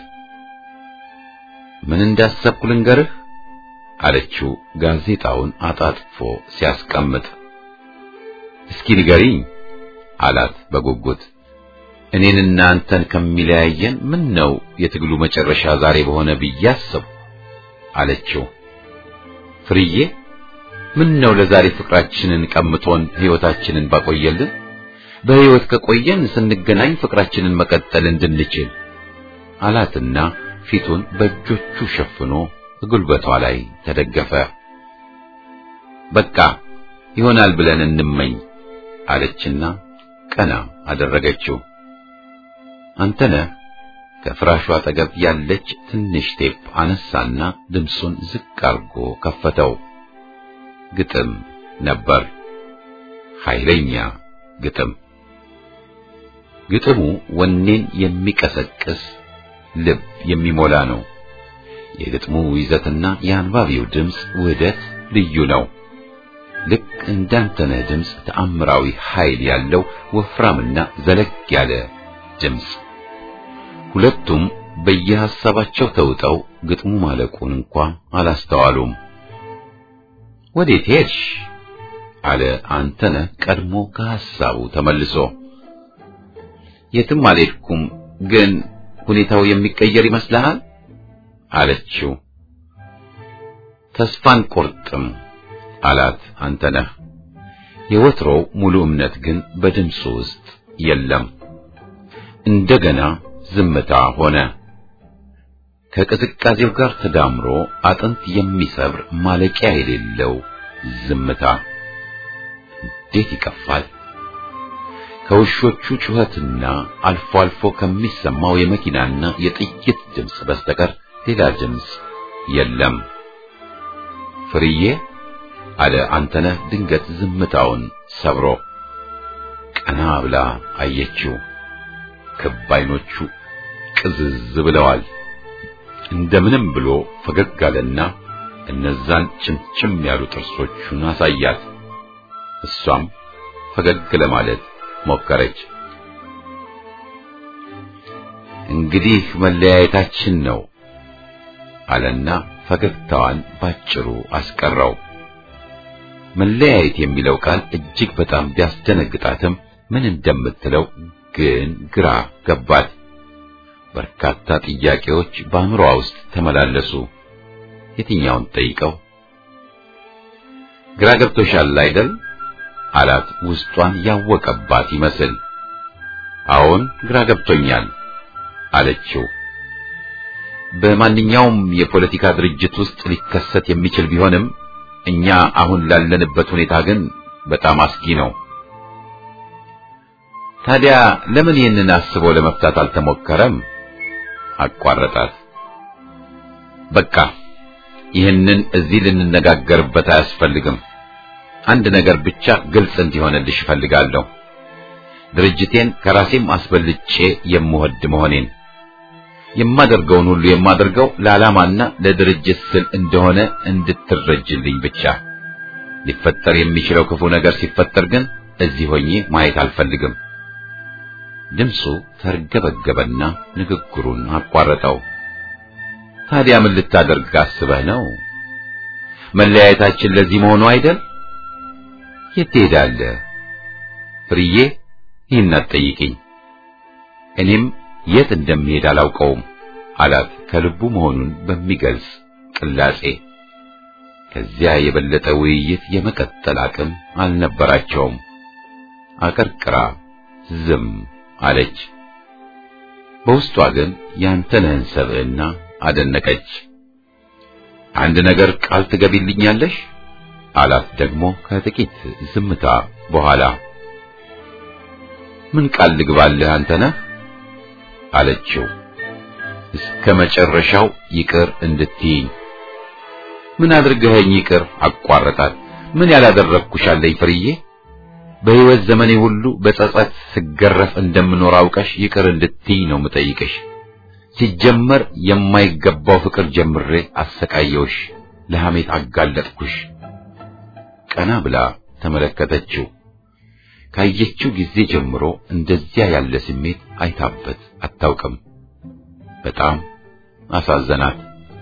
ምን እንዳሰብኩ ልንገርህ አለችው ጋዜጣውን አጣጥፎ ሲያስቀምጥ እስኪ ንገሪኝ አላት በጉጉት እኔንና አንተን ከሚለያየን ምን ነው የትግሉ መጨረሻ ዛሬ በሆነ ብዬ አሰብኩ አለችው ፍርዬ ምን ነው ለዛሬ ፍቅራችንን ቀምቶን ሕይወታችንን ባቆየልን በሕይወት ከቆየን ስንገናኝ ፍቅራችንን መቀጠል እንድንችል አላትና ፊቱን በእጆቹ ሸፍኖ ጉልበቷ ላይ ተደገፈ በቃ ይሆናል ብለን እንመኝ አለችና ቀና አደረገችው አንተነህ ከፍራሹ አጠገብ ያለች ትንሽ ቴፕ አነሳና ድምፁን ዝቅ አርጎ ከፈተው ግጥም ነበር ኃይለኛ ግጥም ግጥሙ ወኔን የሚቀሰቅስ ልብ የሚሞላ ነው የግጥሙ ይዘትና የአንባቢው ድምፅ ውህደት ልዩ ነው ልክ እንዳንተነህ ድምፅ ተአምራዊ ኃይል ያለው ወፍራምና ዘለግ ያለ ድምፅ ሁለቱም በየሐሳባቸው ተውጠው ግጥሙ ማለቁን እንኳ አላስተዋሉም ወዴት ሄድሽ አለ አንተነህ ቀድሞ ከሐሳቡ ተመልሶ የትም አልሄድኩም ግን ሁኔታው የሚቀየር ይመስልሃል አለችው ተስፋን ቆርጥም አላት አንተነህ የወትሮው ሙሉ እምነት ግን በድምፁ ውስጥ የለም እንደገና ዝምታ ሆነ ከቅዝቃዜው ጋር ተዳምሮ አጥንት የሚሰብር ማለቂያ የሌለው ዝምታ እንዴት ይቀፋል ከውሾቹ ጩኸትና አልፎ አልፎ ከሚሰማው የመኪናና የጥይት ድምፅ በስተቀር ሌላ ድምፅ የለም ፍርዬ አለ አንተነህ ድንገት ዝምታውን ሰብሮ ቀና ብላ አየችው ክብ አይኖቹ ቅዝዝ ብለዋል። እንደምንም ብሎ ፈገግ አለና እነዛን ጭምጭም ያሉ ጥርሶቹን አሳያት። እሷም ፈገግ ለማለት ሞከረች። እንግዲህ መለያየታችን ነው አለና ፈገግታዋን ባጭሩ አስቀረው። መለያየት የሚለው ቃል እጅግ በጣም ቢያስደነግጣትም ምን እንደምትለው ግን ግራ ገባት። በርካታ ጥያቄዎች በአእምሮዋ ውስጥ ተመላለሱ። የትኛውን ጠይቀው? ግራ ገብቶሻል አይደል? አላት ውስጧን ያወቀባት ይመስል። አዎን ግራ ገብቶኛል አለችው። በማንኛውም የፖለቲካ ድርጅት ውስጥ ሊከሰት የሚችል ቢሆንም እኛ አሁን ላለንበት ሁኔታ ግን በጣም አስጊ ነው። ታዲያ ለምን ይህንን አስቦ ለመፍታት አልተሞከረም? አቋረጣት። በቃ ይህንን እዚህ ልንነጋገርበት አያስፈልግም። አንድ ነገር ብቻ ግልጽ እንዲሆንልሽ እፈልጋለሁ። ድርጅቴን ከራሴም አስበልጬ የምወድ መሆኔን የማደርገውን ሁሉ የማደርገው ለዓላማና ለድርጅት ስል እንደሆነ እንድትረጅልኝ ብቻ። ሊፈጠር የሚችለው ክፉ ነገር ሲፈጠር ግን እዚህ ሆኜ ማየት አልፈልግም። ድምፁ ተርገበገበና ንግግሩን አቋረጠው። ታዲያ ምን ልታደርግ አስበህ ነው? መለያየታችን ለዚህ መሆኑ አይደል? የት ትሄዳለህ? ፍርዬ ይህን አትጠይቂኝ። እኔም የት እንደሚሄድ አላውቀውም አላት ከልቡ መሆኑን በሚገልጽ ቅላጼ። ከዚያ የበለጠ ውይይት የመቀጠል አቅም አልነበራቸውም። አቀርቅራ ዝም አለች። በውስጧ ግን ያንተነህን ሰብዕና አደነቀች። አንድ ነገር ቃል ትገቢልኛለሽ? አላት ደግሞ ከጥቂት ዝምታ በኋላ። ምን ቃል ልግባልህ አንተነህ? አለችው። እስከ መጨረሻው ይቅር እንድትይኝ። ምን አድርገኸኝ ይቅር? አቋረጣት። ምን ያላደረግኩሽ አለኝ ፍርዬ? በሕይወት ዘመኔ ሁሉ በጸጸት ስገረፍ እንደምኖር አውቀሽ ይቅር እንድትይኝ ነው ምጠይቅሽ። ሲጀመር የማይገባው ፍቅር ጀምሬ አሰቃየውሽ፣ ለሐሜት አጋለጥኩሽ። ቀና ብላ ተመለከተችው። ካየችው ጊዜ ጀምሮ እንደዚያ ያለ ስሜት አይታበት አታውቅም። በጣም አሳዘናት።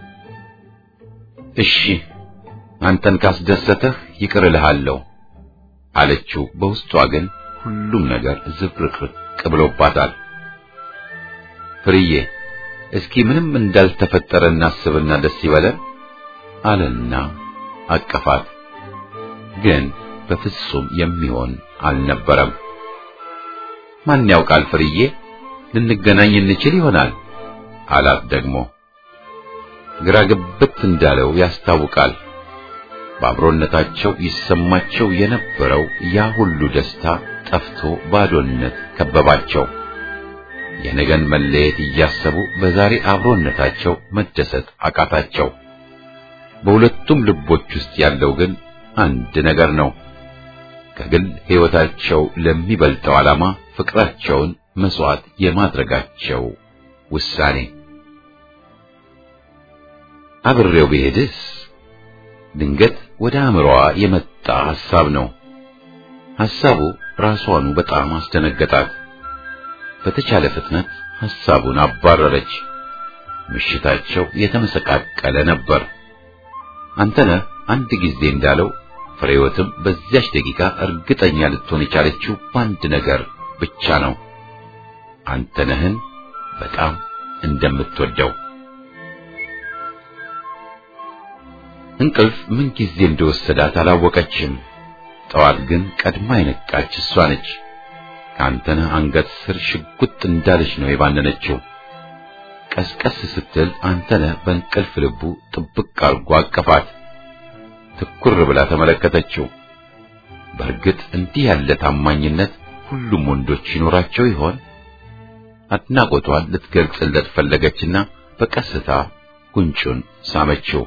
እሺ አንተን ካስደሰተህ ይቅር እልሃለሁ አለችው። በውስጧ ግን ሁሉም ነገር ዝብርቅርቅ ብሎባታል። ፍርዬ እስኪ ምንም እንዳልተፈጠረ እናስብና ደስ ይበለን አለና አቀፋት። ግን በፍጹም የሚሆን አልነበረም። ማን ያውቃል ፍርዬ፣ ልንገናኝ እንችል ይሆናል አላት ደግሞ። ግራ ግብት እንዳለው ያስታውቃል። በአብሮነታቸው ይሰማቸው የነበረው ያ ሁሉ ደስታ ጠፍቶ ባዶነት ከበባቸው። የነገን መለየት እያሰቡ በዛሬ አብሮነታቸው መደሰት አቃታቸው። በሁለቱም ልቦች ውስጥ ያለው ግን አንድ ነገር ነው። ከግል ሕይወታቸው ለሚበልጠው ዓላማ ፍቅራቸውን መስዋዕት የማድረጋቸው ውሳኔ። አብሬው ብሄድስ? ድንገት ወደ አእምሮዋ የመጣ ሐሳብ ነው። ሐሳቡ ራሷኑ በጣም አስደነገጣት። በተቻለ ፍጥነት ሐሳቡን አባረረች። ምሽታቸው የተመሰቃቀለ ነበር። አንተነህ አንድ ጊዜ እንዳለው ፍሬወትም በዚያች ደቂቃ እርግጠኛ ልትሆን የቻለችው በአንድ ነገር ብቻ ነው። አንተነህን በጣም እንደምትወደው። እንቅልፍ ምን ጊዜ እንደወሰዳት አላወቀችም። ጠዋት ግን ቀድማ የነቃች እሷ ነች። ከአንተነህ አንገት ስር ሽጉጥ እንዳለች ነው የባነነችው። ቀስቀስ ስትል አንተነህ በእንቅልፍ ልቡ ጥብቅ አርጎ አቀፋት። ትኩር ብላ ተመለከተችው። በእርግጥ እንዲህ ያለ ታማኝነት ሁሉም ወንዶች ይኖራቸው ይሆን? አድናቆቷን ልትገልጽለት ፈለገችና በቀስታ ጉንጩን ሳመችው።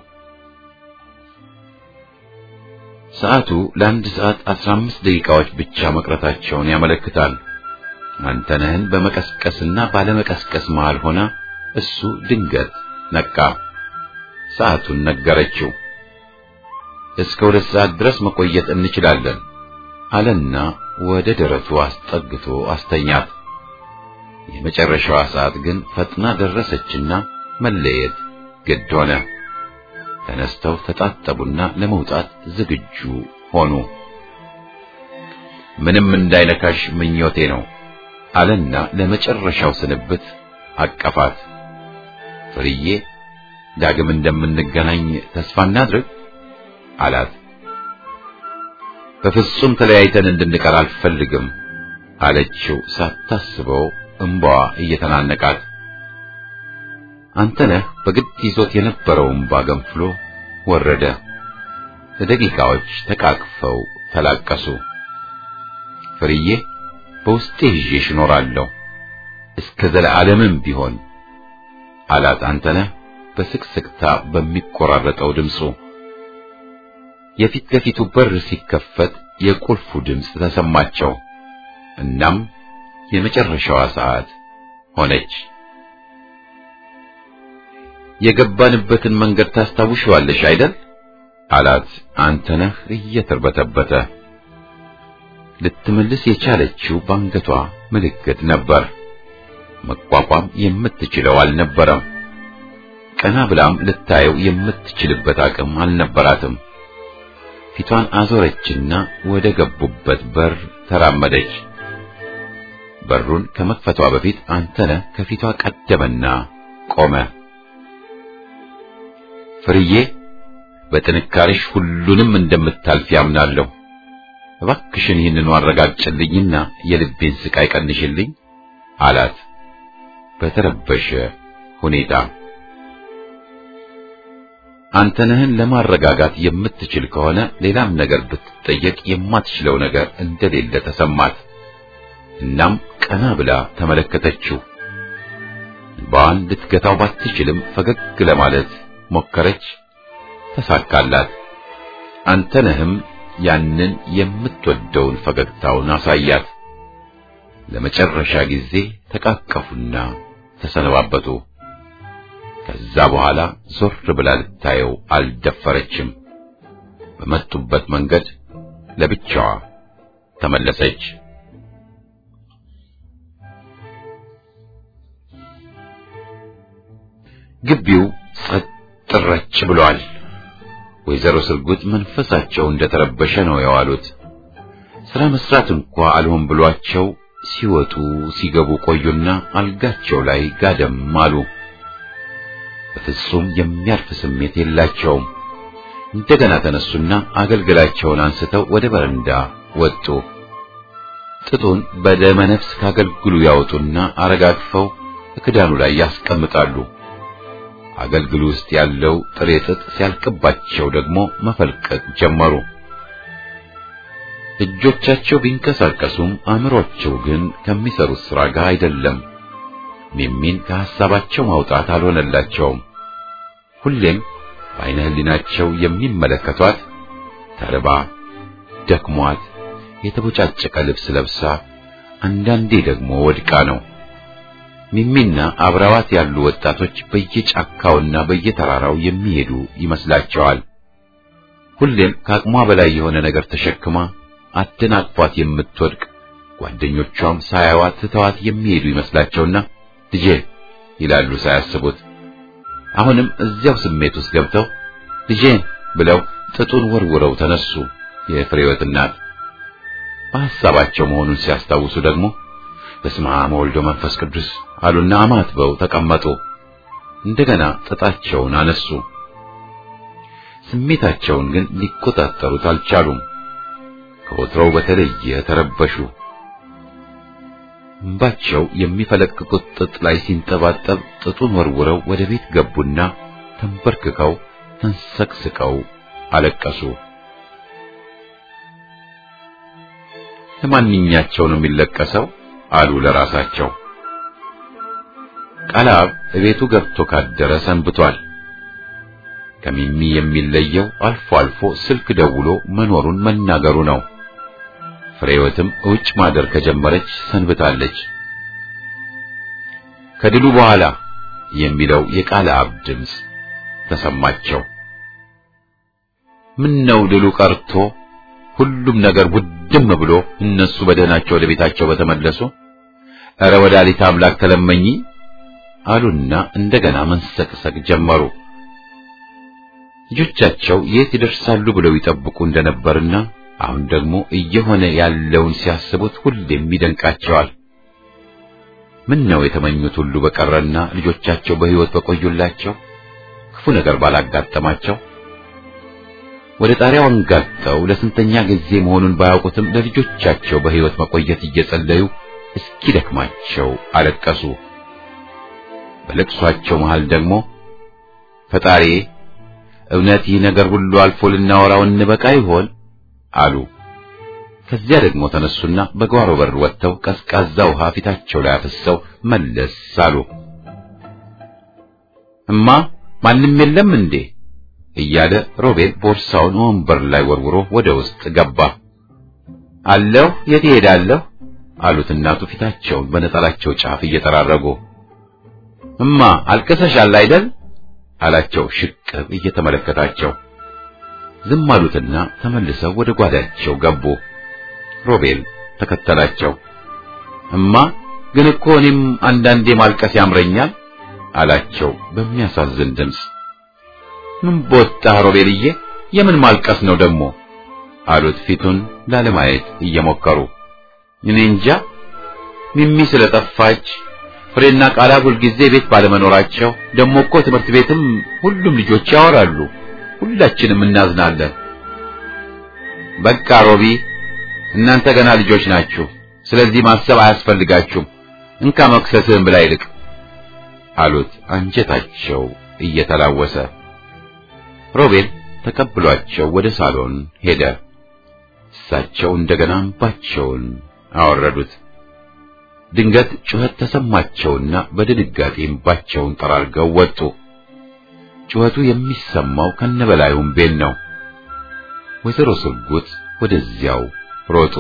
ሰዓቱ ለአንድ ሰዓት አስራ አምስት ደቂቃዎች ብቻ መቅረታቸውን ያመለክታል። አንተነህን በመቀስቀስና ባለመቀስቀስ መሃል ሆና እሱ ድንገት ነቃ። ሰዓቱን ነገረችው። እስከ ሁለት ሰዓት ድረስ መቆየት እንችላለን አለና ወደ ደረቱ አስጠግቶ አስተኛት። የመጨረሻዋ ሰዓት ግን ፈጥና ደረሰችና መለየት ግድ ሆነ። ተነስተው ተጣጠቡና ለመውጣት ዝግጁ ሆኑ። ምንም እንዳይነካሽ ምኞቴ ነው አለና ለመጨረሻው ስንብት አቀፋት። ፍርዬ ዳግም እንደምንገናኝ ተስፋ እናድርግ አላት። በፍጹም ተለያይተን እንድንቀር አልፈልግም አለችው ሳታስበው እንባዋ እየተናነቃት። አንተነህ በግድ ይዞት የነበረው እንባ ገንፍሎ ወረደ። ለደቂቃዎች ተቃቅፈው ተላቀሱ። ፍርዬ በውስጤ ይዤሽ እኖራለሁ እስከ ዘለዓለምም ቢሆን አላት አንተነህ በስቅስቅታ በሚቆራረጠው ድምፁ። የፊት ለፊቱ በር ሲከፈት የቁልፉ ድምፅ ተሰማቸው። እናም የመጨረሻዋ ሰዓት ሆነች። የገባንበትን መንገድ ታስታውሽዋለሽ አይደል? አላት አንተነህ እየተርበተበተ። ልትመልስ የቻለችው ባንገቷ ምልክት ነበር። መቋቋም የምትችለው አልነበረም። ቀና ብላም ልታየው የምትችልበት አቅም አልነበራትም። ፊቷን አዞረችና ወደ ገቡበት በር ተራመደች። በሩን ከመክፈቷ በፊት አንተነህ ከፊቷ ቀደመና ቆመ። ፍርዬ በጥንካሬሽ ሁሉንም እንደምታልፊ ያምናለሁ። እባክሽን ይህንኑ አረጋግጭልኝና የልቤን ስቃይ ቀንሽልኝ አላት በተረበሸ ሁኔታ። አንተነህን ለማረጋጋት የምትችል ከሆነ ሌላም ነገር ብትጠየቅ የማትችለው ነገር እንደሌለ ተሰማት። እናም ቀና ብላ ተመለከተችው። እንባዋን ልትገታው ባትችልም ፈገግ ለማለት ሞከረች። ተሳካላት። አንተነህም ያንን የምትወደውን ፈገግታውን አሳያት። ለመጨረሻ ጊዜ ተቃቀፉና ተሰነባበቱ። ከዛ በኋላ ዞር ብላ ልታየው አልደፈረችም። በመጡበት መንገድ ለብቻዋ ተመለሰች። ግቢው ጸጥ ረጭ ብሏል። ወይዘሮ ስርጉት መንፈሳቸው እንደተረበሸ ነው የዋሉት። ስራ መስራት እንኳ አልሆን ብሏቸው ሲወጡ ሲገቡ ቆዩና አልጋቸው ላይ ጋደም አሉ። በፍጹም የሚያርፍ ስሜት የላቸውም። እንደገና ተነሱና አገልግላቸውን አንስተው ወደ በረንዳ ወጡ። ጥጡን በደመ ነፍስ ካገልግሉ ያወጡና አረጋግፈው ክዳኑ ላይ ያስቀምጣሉ። አገልግሉ ውስጥ ያለው ጥሬ ጥጥ ሲያልቅባቸው ደግሞ መፈልቀቅ ጀመሩ። እጆቻቸው ቢንቀሳቀሱም አእምሮአቸው ግን ከሚሰሩት ሥራ ጋር አይደለም። ሚሚን ከሐሳባቸው ማውጣት አልሆነላቸውም። ሁሌም በዓይነ ሕሊናቸው የሚመለከቷት ተርባ፣ ደክሟት፣ የተቦጫጨቀ ልብስ ለብሳ፣ አንዳንዴ ደግሞ ወድቃ ነው። ሚሚና አብረዋት ያሉ ወጣቶች በየጫካውና በየተራራው የሚሄዱ ይመስላቸዋል። ሁሌም ከአቅሟ በላይ የሆነ ነገር ተሸክማ አደናቅፏት የምትወድቅ ጓደኞቿም ሳያዋት ትተዋት የሚሄዱ ይመስላቸውና ልጄ ይላሉ ሳያስቡት። አሁንም እዚያው ስሜት ውስጥ ገብተው ልጄን ብለው ጥጡን ወርውረው ተነሱ። የፍሬወት እናት በሐሳባቸው መሆኑን ሲያስታውሱ ደግሞ በስመ አብ ወወልድ ወመንፈስ ቅዱስ አሉና አማትበው ተቀመጡ። እንደገና ጥጣቸውን አነሱ። ስሜታቸውን ግን ሊቆጣጠሩት አልቻሉም። ከወትሮው በተለየ ተረበሹ። እንባቸው የሚፈለቅቁት ጥጥ ላይ ሲንጠባጠብ ጥጡን ወርውረው ወደ ቤት ገቡና ተንበርክከው ተንሰቅስቀው አለቀሱ። ለማንኛቸው ነው የሚለቀሰው? አሉ ለራሳቸው። ቃላብ እቤቱ ገብቶ ካደረ ሰንብቷል። ከሚሚ የሚለየው አልፎ አልፎ ስልክ ደውሎ መኖሩን መናገሩ ነው። ፍሬወትም ውጭ ማደር ከጀመረች ሰንብታለች። ከድሉ በኋላ የሚለው የቃለ አብ ድምፅ ተሰማቸው። ምን ነው ድሉ ቀርቶ ሁሉም ነገር ውድም ብሎ እነሱ በደህናቸው ወደ ቤታቸው በተመለሱ እረ ወላዲተ አምላክ ተለመኚ አሉና እንደገና መንሰቅሰቅ ጀመሩ። ልጆቻቸው የት ይደርሳሉ ብለው ይጠብቁ እንደነበርና አሁን ደግሞ እየሆነ ያለውን ሲያስቡት ሁሌም ይደንቃቸዋል። ምን ነው የተመኙት ሁሉ በቀረና ልጆቻቸው በሕይወት በቆዩላቸው ክፉ ነገር ባላጋጠማቸው። ወደ ጣሪያው አንጋጠው ለስንተኛ ጊዜ መሆኑን ባያውቁትም ለልጆቻቸው በሕይወት መቆየት እየጸለዩ እስኪደክማቸው አለቀሱ። በለቅሷቸው መሃል ደግሞ ፈጣሪ እውነት ይህ ነገር ሁሉ አልፎ ልናወራው እንበቃ ይሆን አሉ። ከዚያ ደግሞ ተነሱና በጓሮ በር ወጥተው ቀዝቃዛ ውሃ ፊታቸው ላይ አፍሰው መለስ አሉ። እማ ማንም የለም እንዴ እያለ ሮቤል ቦርሳውን ወንበር ላይ ወርውሮ ወደ ውስጥ ገባ። አለሁ፣ የት እሄዳለሁ አሉት እናቱ ፊታቸውን በነጠላቸው ጫፍ እየጠራረጉ። እማ አልቅሰሻል አይደል አላቸው ሽቅብ እየተመለከታቸው። ዝም አሉትና ተመልሰው ወደ ጓዳቸው ገቡ። ሮቤል ተከተላቸው። እማ ግን እኮ እኔም አንዳንዴ ማልቀስ ያምረኛል አላቸው በሚያሳዝን ድምፅ። ምን ቦጣህ ሮቤልዬ፣ የምን ማልቀስ ነው ደግሞ አሉት ፊቱን ላለማየት እየሞከሩ። እኔ እንጃ ሚሚ ስለጠፋች ፍሬና ቃላት ሁልጊዜ ቤት ባለመኖራቸው ደግሞ እኮ ትምህርት ቤትም ሁሉም ልጆች ያወራሉ፣ ሁላችንም እናዝናለን። በቃ ሮቢ እናንተ ገና ልጆች ናችሁ፣ ስለዚህ ማሰብ አያስፈልጋችሁም። እንካ መክሰስህን ብላ ይልቅ አሉት አንጀታቸው እየተላወሰ። ሮቤል ተቀብሏቸው ወደ ሳሎን ሄደ። እሳቸው እንደገና እንባቸውን አወረዱት። ድንገት ጩኸት ተሰማቸውና በድንጋጤ እንባቸውን ጠራርገው ወጡ። ጩኸቱ የሚሰማው ከነበላዩም ቤት ነው። ወይዘሮ ስርጉት ወደዚያው ሮጡ።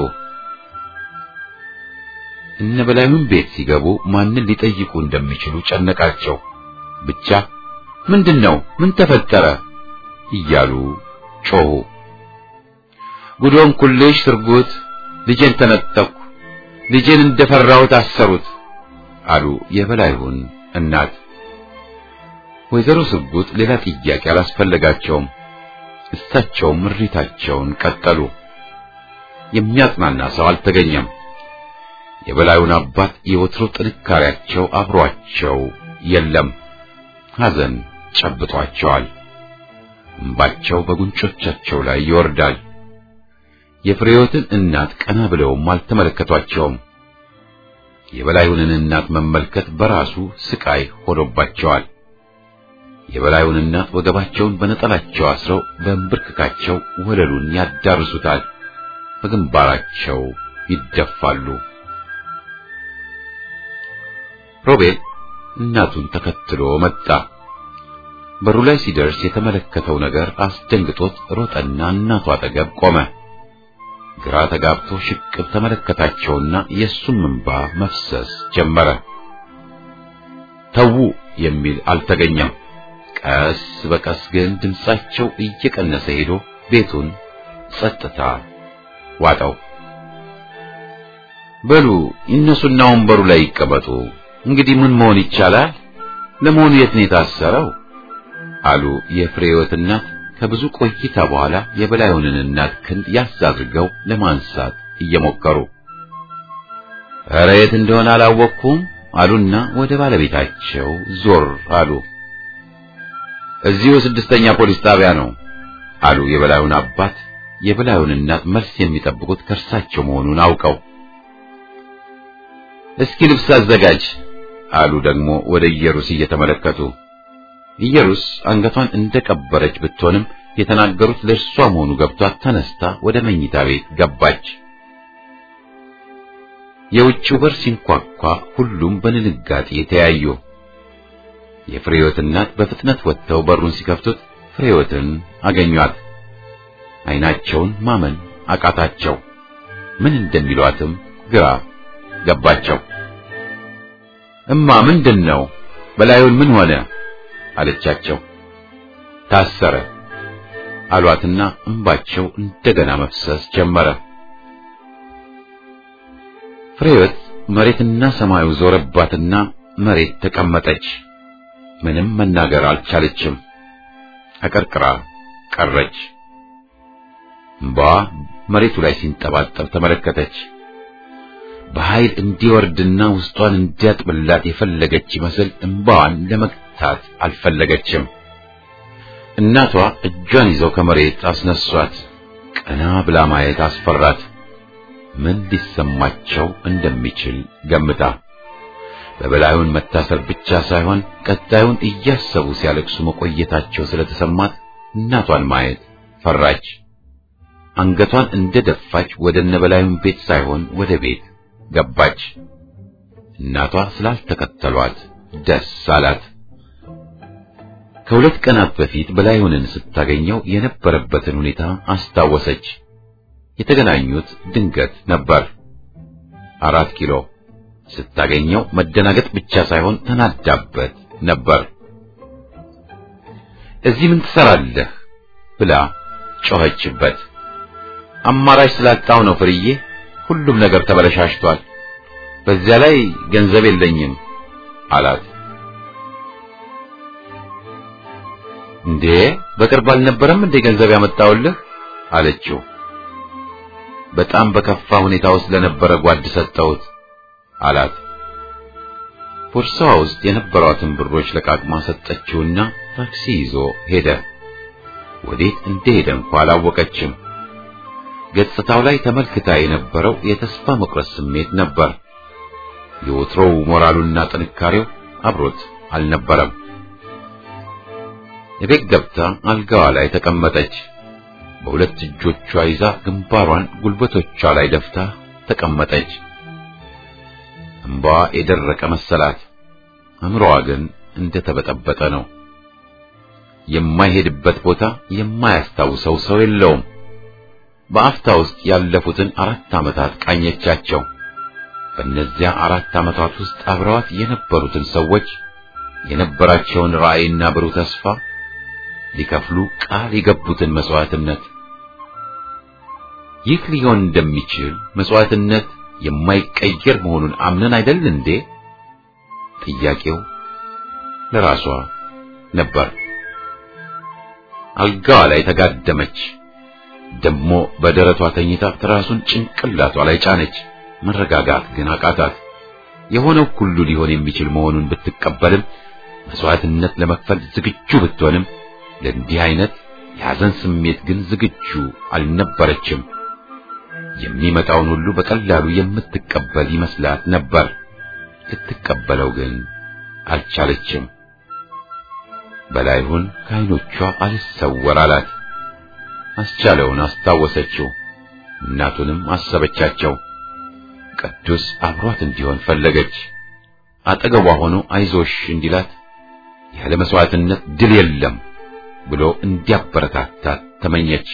እነበላዩም ቤት ሲገቡ ማንን ሊጠይቁ እንደሚችሉ ጨነቃቸው። ብቻ ምንድነው? ምን ተፈጠረ? እያሉ ጮሁ። ጉዶን ኩልሽ ስርጉት፣ ልጄን ተነጠቅኩ፣ ልጄን እንደፈራሁት አሰሩት አሉ የበላይሁን እናት። ወይዘሮ ስርጉት ሌላ ጥያቄ አላስፈለጋቸውም። እሳቸውም ምሪታቸውን ቀጠሉ። የሚያጽናና ሰው አልተገኘም። የበላዩን አባት የወትሮ ጥንካሬያቸው አብሯቸው የለም። ሐዘን ጨብጧቸዋል። እምባቸው በጉንጮቻቸው ላይ ይወርዳል። የፍሬዮትን እናት ቀና ብለውም አልተመለከቷቸውም። የበላዩንን እናት መመልከት በራሱ ስቃይ ሆኖባቸዋል። የበላዩን እናት ወገባቸውን በነጠላቸው አስረው በእንብርክካቸው ወለሉን ያዳርሱታል። በግንባራቸው ይደፋሉ። ሮቤል እናቱን ተከትሎ መጣ። በሩ ላይ ሲደርስ የተመለከተው ነገር አስደንግጦት ሮጠና እናቱ አጠገብ ቆመ። ግራ ተጋብቶ ሽቅብ ተመለከታቸውና የእሱም እንባ መፍሰስ ጀመረ። ተዉ የሚል አልተገኘም። ቀስ በቀስ ግን ድምፃቸው እየቀነሰ ሄዶ ቤቱን ጸጥታ ዋጠው። በሉ ይነሱና ወንበሩ ላይ ይቀመጡ። እንግዲህ ምን መሆን ይቻላል? ለመሆኑ የት ነው የታሰረው? አሉ የፍሬህይወት እናት ከብዙ ቆይታ በኋላ የበላዩንን እናት ክንድ ያዝ አድርገው ለማንሳት እየሞከሩ። ኧረ የት እንደሆነ አላወቅኩም አሉና ወደ ባለቤታቸው ዞር አሉ። እዚሁ ስድስተኛ ፖሊስ ጣቢያ ነው አሉ የበላዩን አባት። የበላዩን እናት መልስ የሚጠብቁት ከእርሳቸው መሆኑን አውቀው እስኪ ልብስ አዘጋጅ አሉ ደግሞ ወደ ኢየሩስ እየተመለከቱ። ኢየሩስ አንገቷን እንደቀበረች ብትሆንም የተናገሩት ለእርሷ መሆኑ ገብቷት ተነስታ ወደ መኝታ ቤት ገባች። የውጭው በር ሲንኳኳ ሁሉም በድንጋጤ ተያዩ። የፍሬህይወት እናት በፍጥነት ወጥተው በሩን ሲከፍቱት ፍሬህይወትን አገኟት። ዓይናቸውን ማመን አቃታቸው። ምን እንደሚሏትም ግራ ገባቸው። እማ ምንድን ነው በላዩን ምን ሆነ አለቻቸው። ታሰረ አሏትና እንባቸው እንደገና መፍሰስ ጀመረ። ፍሬወት መሬትና ሰማዩ ዞረባትና መሬት ተቀመጠች። ምንም መናገር አልቻለችም። አቀርቅራ ቀረች። እንባዋ መሬቱ ላይ ሲንጠባጠብ ተመለከተች። በኃይል እንዲወርድና ውስጧን እንዲያጥብላት የፈለገች ይመስል እንባዋን ለመግታት አልፈለገችም። እናቷ እጇን ይዘው ከመሬት አስነሷት። ቀና ብላ ማየት አስፈራት። ምን ሊሰማቸው እንደሚችል ገምታ በበላዩን መታሰር ብቻ ሳይሆን ቀጣዩን እያሰቡ ሲያለቅሱ መቆየታቸው ስለተሰማት እናቷን ማየት ፈራች። አንገቷን እንደደፋች ወደ እነበላዩን ቤት ሳይሆን ወደ ቤት ገባች። እናቷ ስላልተከተሏት ደስ አላት። ከሁለት ቀናት በፊት በላዩንን ስታገኘው የነበረበትን ሁኔታ አስታወሰች። የተገናኙት ድንገት ነበር። አራት ኪሎ ስታገኘው መደናገጥ ብቻ ሳይሆን ተናዳበት ነበር። እዚህ ምን ትሰራለህ ብላ ጮኸችበት። አማራጭ ስላጣው ነው ፍርዬ፣ ሁሉም ነገር ተበለሻሽቷል። በዚያ ላይ ገንዘብ የለኝም አላት። እንዴ በቅርብ አልነበረም እንዴ ገንዘብ ያመጣውልህ አለችው። በጣም በከፋ ሁኔታ ውስጥ ለነበረ ጓድ ሰጠሁት አላት። ቦርሳዋ ውስጥ የነበሯትን ብሮች ለቃቅማ ሰጠችውና ታክሲ ይዞ ሄደ። ወዴት እንደሄደ እንኳ አላወቀችም። ገጽታው ላይ ተመልክታ የነበረው የተስፋ መቁረጥ ስሜት ነበር። የወትሮው ሞራሉና ጥንካሬው አብሮት አልነበረም። የቤት ገብታ አልጋዋ ላይ ተቀመጠች። በሁለት እጆቿ ይዛ ግንባሯን ጉልበቶቿ ላይ ደፍታ ተቀመጠች። እንባዋ የደረቀ መሰላት። አእምሮዋ ግን እንደተበጠበጠ ነው። የማይሄድበት ቦታ የማያስታውሰው ሰው የለውም። በአፍታ ውስጥ ያለፉትን አራት ዓመታት ቃኘቻቸው። በእነዚያ አራት ዓመታት ውስጥ አብረዋት የነበሩትን ሰዎች የነበራቸውን ራዕይና ብሩህ ተስፋ ሊከፍሉ ቃል የገቡትን መስዋዕትነት ይህ ሊሆን እንደሚችል መስዋዕትነት የማይቀየር መሆኑን አምነን አይደል እንዴ? ጥያቄው ለራሷ ነበር። አልጋዋ ላይ ተጋደመች። ደሞ በደረቷ ተኝታ ትራሱን ጭንቅላቷ ላይ ጫነች። መረጋጋት ግን አቃታት። የሆነው ሁሉ ሊሆን የሚችል መሆኑን ብትቀበልም መስዋዕትነት ለመክፈል ዝግጁ ብትሆንም ለእንዲህ አይነት የሐዘን ስሜት ግን ዝግጁ አልነበረችም። የሚመጣውን ሁሉ በቀላሉ የምትቀበል ይመስላት ነበር። ልትቀበለው ግን አልቻለችም። በላይሁን ከዓይኖቿ አልሰወር አላት። አስቻለውን አስታወሰችው። እናቱንም አሰበቻቸው። ቅዱስ አብሯት እንዲሆን ፈለገች። አጠገቧ ሆኖ አይዞሽ እንዲላት ያለ መስዋዕትነት ድል የለም ብሎ እንዲያበረታታት ተመኘች።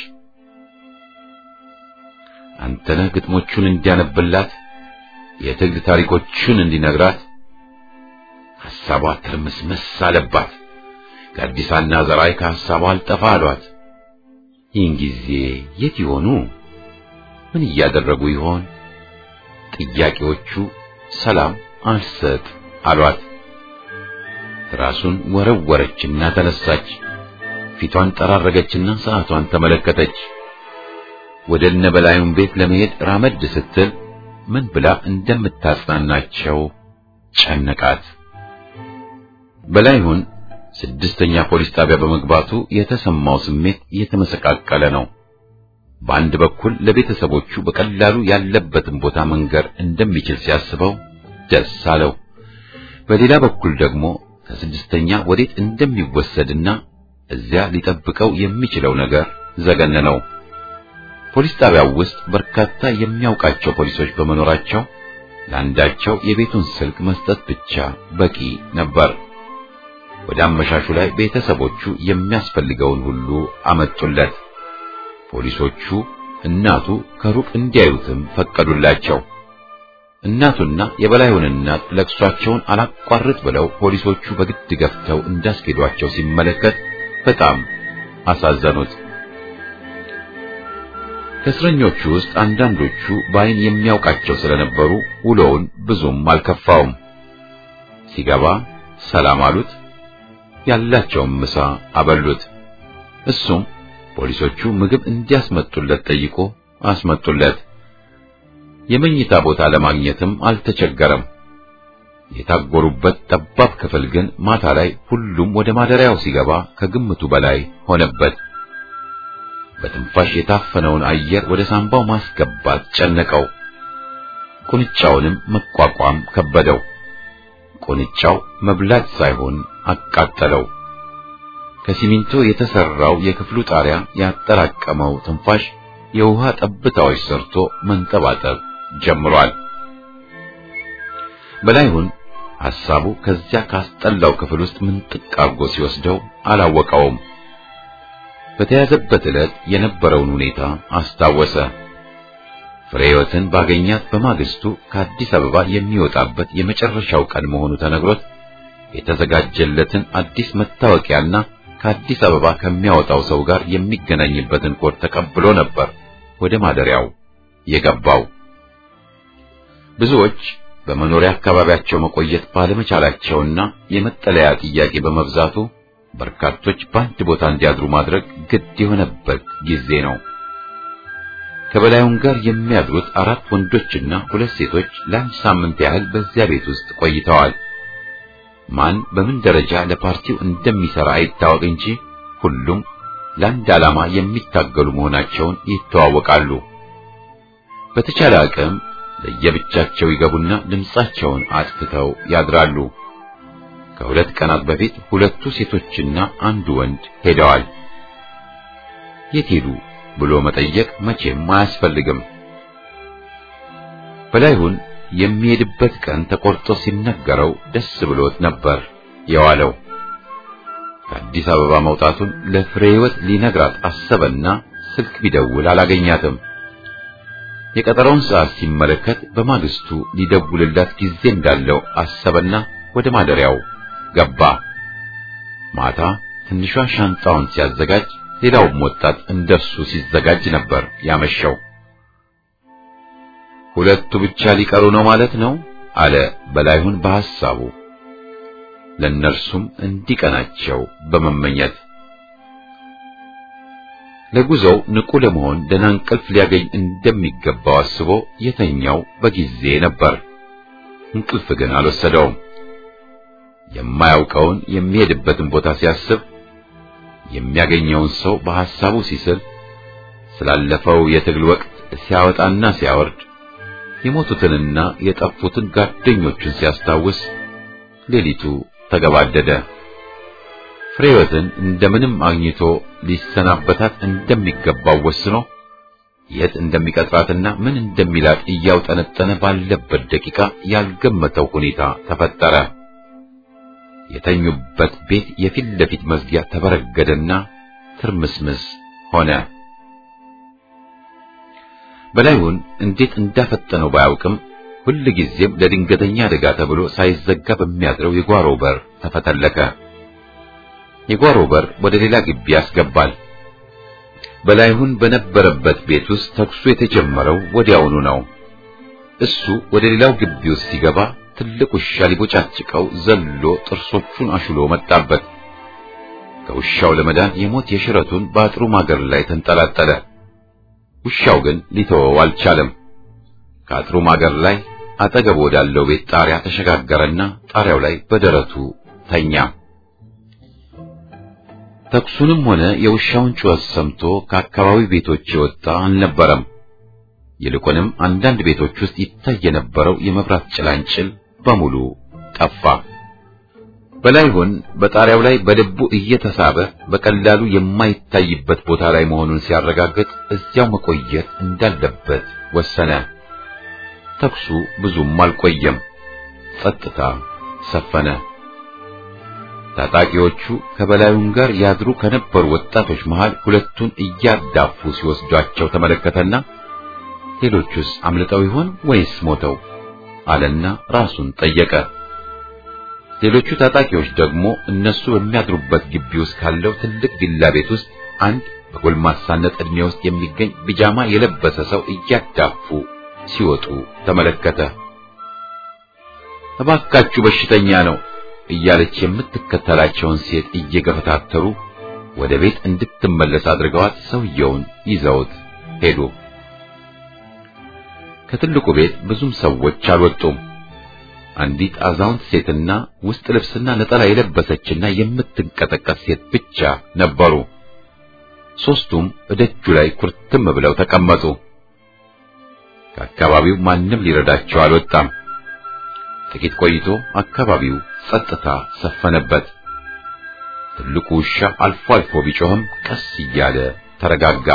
አንተነህ ግጥሞቹን እንዲያነብላት የትግል ታሪኮቹን እንዲነግራት ሐሳቧ ትርምስምስ አለባት። ከአዲሳና ዘራይ ከሐሳቧ አልጠፋ አሏት። ይህን ጊዜ የት ይሆኑ? ምን እያደረጉ ይሆን? ጥያቄዎቹ ሰላም አልሰጥ አሏት። ራሱን ወረወረችና ተነሳች። ፊቷን ጠራረገችና ሰዓቷን ተመለከተች። ወደ እነ በላዩን ቤት ለመሄድ ራመድ ስትል ምን ብላ እንደምታጽናናቸው ጨነቃት። በላይሁን ስድስተኛ ፖሊስ ጣቢያ በመግባቱ የተሰማው ስሜት የተመሰቃቀለ ነው። በአንድ በኩል ለቤተሰቦቹ በቀላሉ ያለበትን ቦታ መንገር እንደሚችል ሲያስበው ደስ አለው። በሌላ በኩል ደግሞ ከስድስተኛ ወዴት እንደሚወሰድና እዚያ ሊጠብቀው የሚችለው ነገር ዘገነነው። ፖሊስ ጣቢያው ውስጥ በርካታ የሚያውቃቸው ፖሊሶች በመኖራቸው ለአንዳቸው የቤቱን ስልክ መስጠት ብቻ በቂ ነበር። ወደ አመሻሹ ላይ ቤተሰቦቹ የሚያስፈልገውን ሁሉ አመጡለት። ፖሊሶቹ እናቱ ከሩቅ እንዲያዩትም ፈቀዱላቸው። እናቱና የበላዩን እናት ለቅሷቸውን አላቋርጥ ብለው ፖሊሶቹ በግድ ገፍተው እንዳስኬዷቸው ሲመለከት በጣም አሳዘኑት። ከእስረኞቹ ውስጥ አንዳንዶቹ በዓይን የሚያውቃቸው ስለነበሩ ውሎውን ብዙም አልከፋውም። ሲገባ ሰላም አሉት፣ ያላቸውን ምሳ አበሉት። እሱም ፖሊሶቹ ምግብ እንዲያስመጡለት ጠይቆ አስመጡለት። የመኝታ ቦታ ለማግኘትም አልተቸገረም። የታጎሩበት ጠባብ ክፍል ግን ማታ ላይ ሁሉም ወደ ማደሪያው ሲገባ ከግምቱ በላይ ሆነበት። በትንፋሽ የታፈነውን አየር ወደ ሳምባው ማስገባት ጨነቀው። ቁንጫውንም መቋቋም ከበደው። ቁንጫው መብላት ሳይሆን አቃጠለው። ከሲሚንቶ የተሰራው የክፍሉ ጣሪያ ያጠራቀመው ትንፋሽ የውሃ ጠብታዎች ሰርቶ መንጠባጠብ ጀምሯል። በላይሁን ሐሳቡ ከዚያ ካስጠላው ክፍል ውስጥ ምንጥቅ አርጎ ሲወስደው አላወቀውም። በተያዘበት ዕለት የነበረውን ሁኔታ አስታወሰ። ፍሬህይወትን ባገኛት በማግስቱ ከአዲስ አበባ የሚወጣበት የመጨረሻው ቀን መሆኑ ተነግሮት የተዘጋጀለትን አዲስ መታወቂያና ከአዲስ አበባ ከሚያወጣው ሰው ጋር የሚገናኝበትን ኮድ ተቀብሎ ነበር ወደ ማደሪያው የገባው። ብዙዎች በመኖሪያ አካባቢያቸው መቆየት ባለመቻላቸውና የመጠለያ ጥያቄ በመብዛቱ በርካቶች በአንድ ቦታ እንዲያድሩ ማድረግ ግድ የሆነበት ጊዜ ነው። ከበላዩን ጋር የሚያድሩት አራት ወንዶችና ሁለት ሴቶች ለአንድ ሳምንት ያህል በዚያ ቤት ውስጥ ቆይተዋል። ማን በምን ደረጃ ለፓርቲው እንደሚሰራ አይታወቅ እንጂ ሁሉም ለአንድ ዓላማ የሚታገሉ መሆናቸውን ይተዋወቃሉ። በተቻለ አቅም ለየብቻቸው ይገቡና ድምጻቸውን አጥፍተው ያድራሉ። ከሁለት ቀናት በፊት ሁለቱ ሴቶችና አንዱ ወንድ ሄደዋል። የት ሄዱ ብሎ መጠየቅ መቼም አያስፈልግም። በላይሁን የሚሄድበት ቀን ተቆርጦ ሲነገረው ደስ ብሎት ነበር የዋለው። ከአዲስ አበባ መውጣቱን ለፍሬህይወት ሊነግራት አሰበና ስልክ ቢደውል አላገኛትም። የቀጠሮውን ሰዓት ሲመለከት በማግስቱ ሊደውልላት ጊዜ እንዳለው አሰበና ወደ ማደሪያው ገባ። ማታ ትንሿ ሻንጣውን ሲያዘጋጅ ሌላውም ወጣት እንደሱ ሲዘጋጅ ነበር ያመሸው። ሁለቱ ብቻ ሊቀሩ ነው ማለት ነው አለ በላይሁን በሐሳቡ ለእነርሱም እንዲቀናቸው በመመኘት ለጉዞው ንቁ ለመሆን ደህና እንቅልፍ ሊያገኝ እንደሚገባው አስቦ የተኛው በጊዜ ነበር። እንቅልፍ ግን አልወሰደውም። የማያውቀውን የሚሄድበትን ቦታ ሲያስብ የሚያገኘውን ሰው በሐሳቡ ሲስል ስላለፈው የትግል ወቅት ሲያወጣና ሲያወርድ የሞቱትንና የጠፉትን ጓደኞቹን ሲያስታውስ ሌሊቱ ተገባደደ። ፍሬህይወትን እንደምንም አግኝቶ ሊሰናበታት እንደሚገባው ወስኖ የት እንደሚቀጥራትና ምን እንደሚላት እያውጠነጠነ ባለበት ደቂቃ ያልገመተው ሁኔታ ተፈጠረ። የተኙበት ቤት የፊት ለፊት መዝጊያ ተበረገደና ትርምስምስ ሆነ። በላይሁን እንዴት እንዳፈጠነው ባያውቅም ሁል ጊዜም ለድንገተኛ አደጋ ተብሎ ሳይዘጋ በሚያድረው የጓሮ በር ተፈተለከ። የጓሮ በር ወደ ሌላ ግቢ ያስገባል። በላይሁን በነበረበት ቤት ውስጥ ተኩሱ የተጀመረው ወዲያውኑ ነው። እሱ ወደ ሌላው ግቢ ውስጥ ሲገባ ትልቅ ውሻ ሊቦጫጭቀው ዘሎ ጥርሶቹን አሽሎ መጣበት። ከውሻው ለመዳን የሞት የሽረቱን በአጥሩ ማገር ላይ ተንጠላጠለ። ውሻው ግን ሊተወው አልቻለም። ከአጥሩ ማገር ላይ አጠገብ ወዳለው ቤት ጣሪያ ተሸጋገረና ጣሪያው ላይ በደረቱ ተኛ። ተኩሱንም ሆነ የውሻውን ጩኸት ሰምቶ ከአካባቢ ቤቶች የወጣ አልነበረም። ይልቁንም አንዳንድ ቤቶች ውስጥ ይታይ የነበረው የመብራት ጭላንጭል በሙሉ ጠፋ። በላይሁን በጣሪያው ላይ በልቡ እየተሳበ በቀላሉ የማይታይበት ቦታ ላይ መሆኑን ሲያረጋግጥ እዚያው መቆየት እንዳለበት ወሰነ። ተኩሱ ብዙም አልቆየም። ጸጥታ ሰፈነ። ታጣቂዎቹ ከበላዩን ጋር ያድሩ ከነበሩ ወጣቶች መሃል ሁለቱን እያዳፉ ሲወስዷቸው ተመለከተና ሌሎቹስ አምልጠው ይሆን ወይስ ሞተው አለና ራሱን ጠየቀ። ሌሎቹ ታጣቂዎች ደግሞ እነሱ በሚያድሩበት ግቢ ውስጥ ካለው ትልቅ ቪላ ቤት ውስጥ አንድ በጎልማሳነት ዕድሜ ውስጥ የሚገኝ ቢጃማ የለበሰ ሰው እያዳፉ ሲወጡ ተመለከተ። እባካችሁ በሽተኛ ነው እያለች የምትከተላቸውን ሴት እየገፈታተሩ ወደ ቤት እንድትመለስ አድርገዋት ሰውየውን ይዘውት ሄዱ። ከትልቁ ቤት ብዙም ሰዎች አልወጡም። አንዲት አዛውንት ሴትና ውስጥ ልብስና ነጠላ የለበሰችና የምትንቀጠቀስ ሴት ብቻ ነበሩ። ሦስቱም እደጁ ላይ ኩርትም ብለው ተቀመጡ። ከአካባቢው ማንም ሊረዳቸው አልወጣም። ጥቂት ቆይቶ አካባቢው ጸጥታ ሰፈነበት። ትልቁ ውሻ አልፎ አልፎ ቢጮህም ቀስ እያለ ተረጋጋ።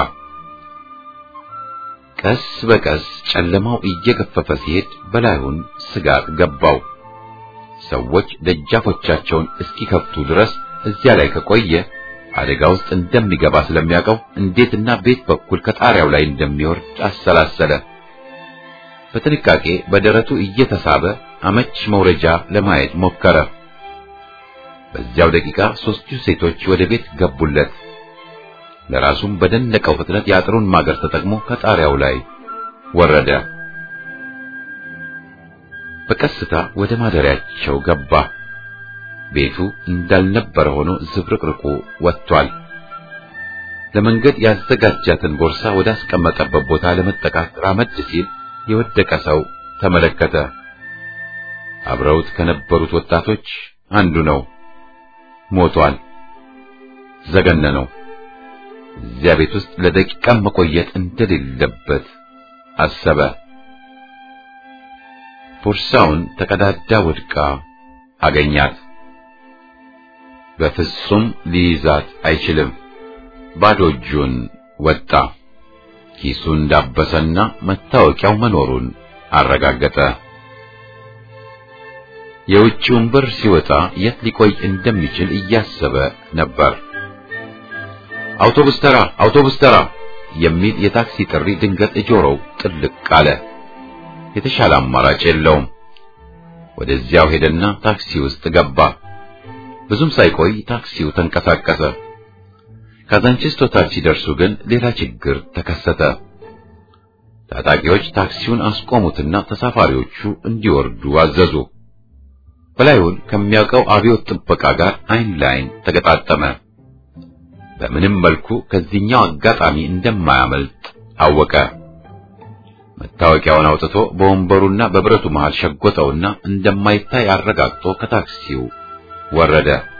ቀስ በቀስ ጨለማው እየገፈፈ ሲሄድ በላዩን ስጋት ገባው። ሰዎች ደጃፎቻቸውን እስኪከፍቱ ድረስ እዚያ ላይ ከቆየ አደጋ ውስጥ እንደሚገባ ስለሚያውቀው እንዴትና ቤት በኩል ከጣሪያው ላይ እንደሚወርድ አሰላሰለ። በጥንቃቄ በደረቱ እየተሳበ አመች መውረጃ ለማየት ሞከረ። በዚያው ደቂቃ ሦስቱ ሴቶች ወደ ቤት ገቡለት። ለራሱም በደነቀው ፍጥነት የአጥሩን ማገር ተጠቅሞ ከጣሪያው ላይ ወረደ። በቀስታ ወደ ማደሪያቸው ገባ። ቤቱ እንዳልነበረ ሆኖ ዝብርቅርቁ ወጥቷል። ለመንገድ ያዘጋጃትን ቦርሳ ወደ አስቀመጠበት ቦታ ለመጠቃት ራመድ ሲል የወደቀ ሰው ተመለከተ። አብረውት ከነበሩት ወጣቶች አንዱ ነው። ሞቷል። ዘገነነው። እዚያ ቤት ውስጥ ለደቂቃም መቆየት እንደሌለበት አሰበ። ቦርሳውን ተቀዳዳ ወድቃ አገኛት። በፍጹም ሊይዛት አይችልም። ባዶ እጁን ወጣ። ኪሱ እንዳበሰና መታወቂያው መኖሩን አረጋገጠ። የውጭውን በር ሲወጣ የት ሊቆይ እንደሚችል እያሰበ ነበር። አውቶቡስ ተራ፣ አውቶቡስ ተራ የሚል የታክሲ ጥሪ ድንገት ጆሮው ጥልቅ አለ። የተሻለ አማራጭ የለውም። ወደዚያው ሄደና ታክሲ ውስጥ ገባ። ብዙም ሳይቆይ ታክሲው ተንቀሳቀሰ። ካዛንቺስ ቶታል ሲደርሱ ግን ሌላ ችግር ተከሰተ። ታጣቂዎች ታክሲውን አስቆሙትና ተሳፋሪዎቹ እንዲወርዱ አዘዙ። በላዩን ከሚያውቀው አብዮት ጥበቃ ጋር አይን ላይን ተገጣጠመ። በምንም መልኩ ከዚህኛው አጋጣሚ እንደማያመልጥ አወቀ። መታወቂያውን አውጥቶ በወንበሩና በብረቱ መሃል ሸጎጠውና እንደማይታይ አረጋግጦ ከታክሲው ወረደ።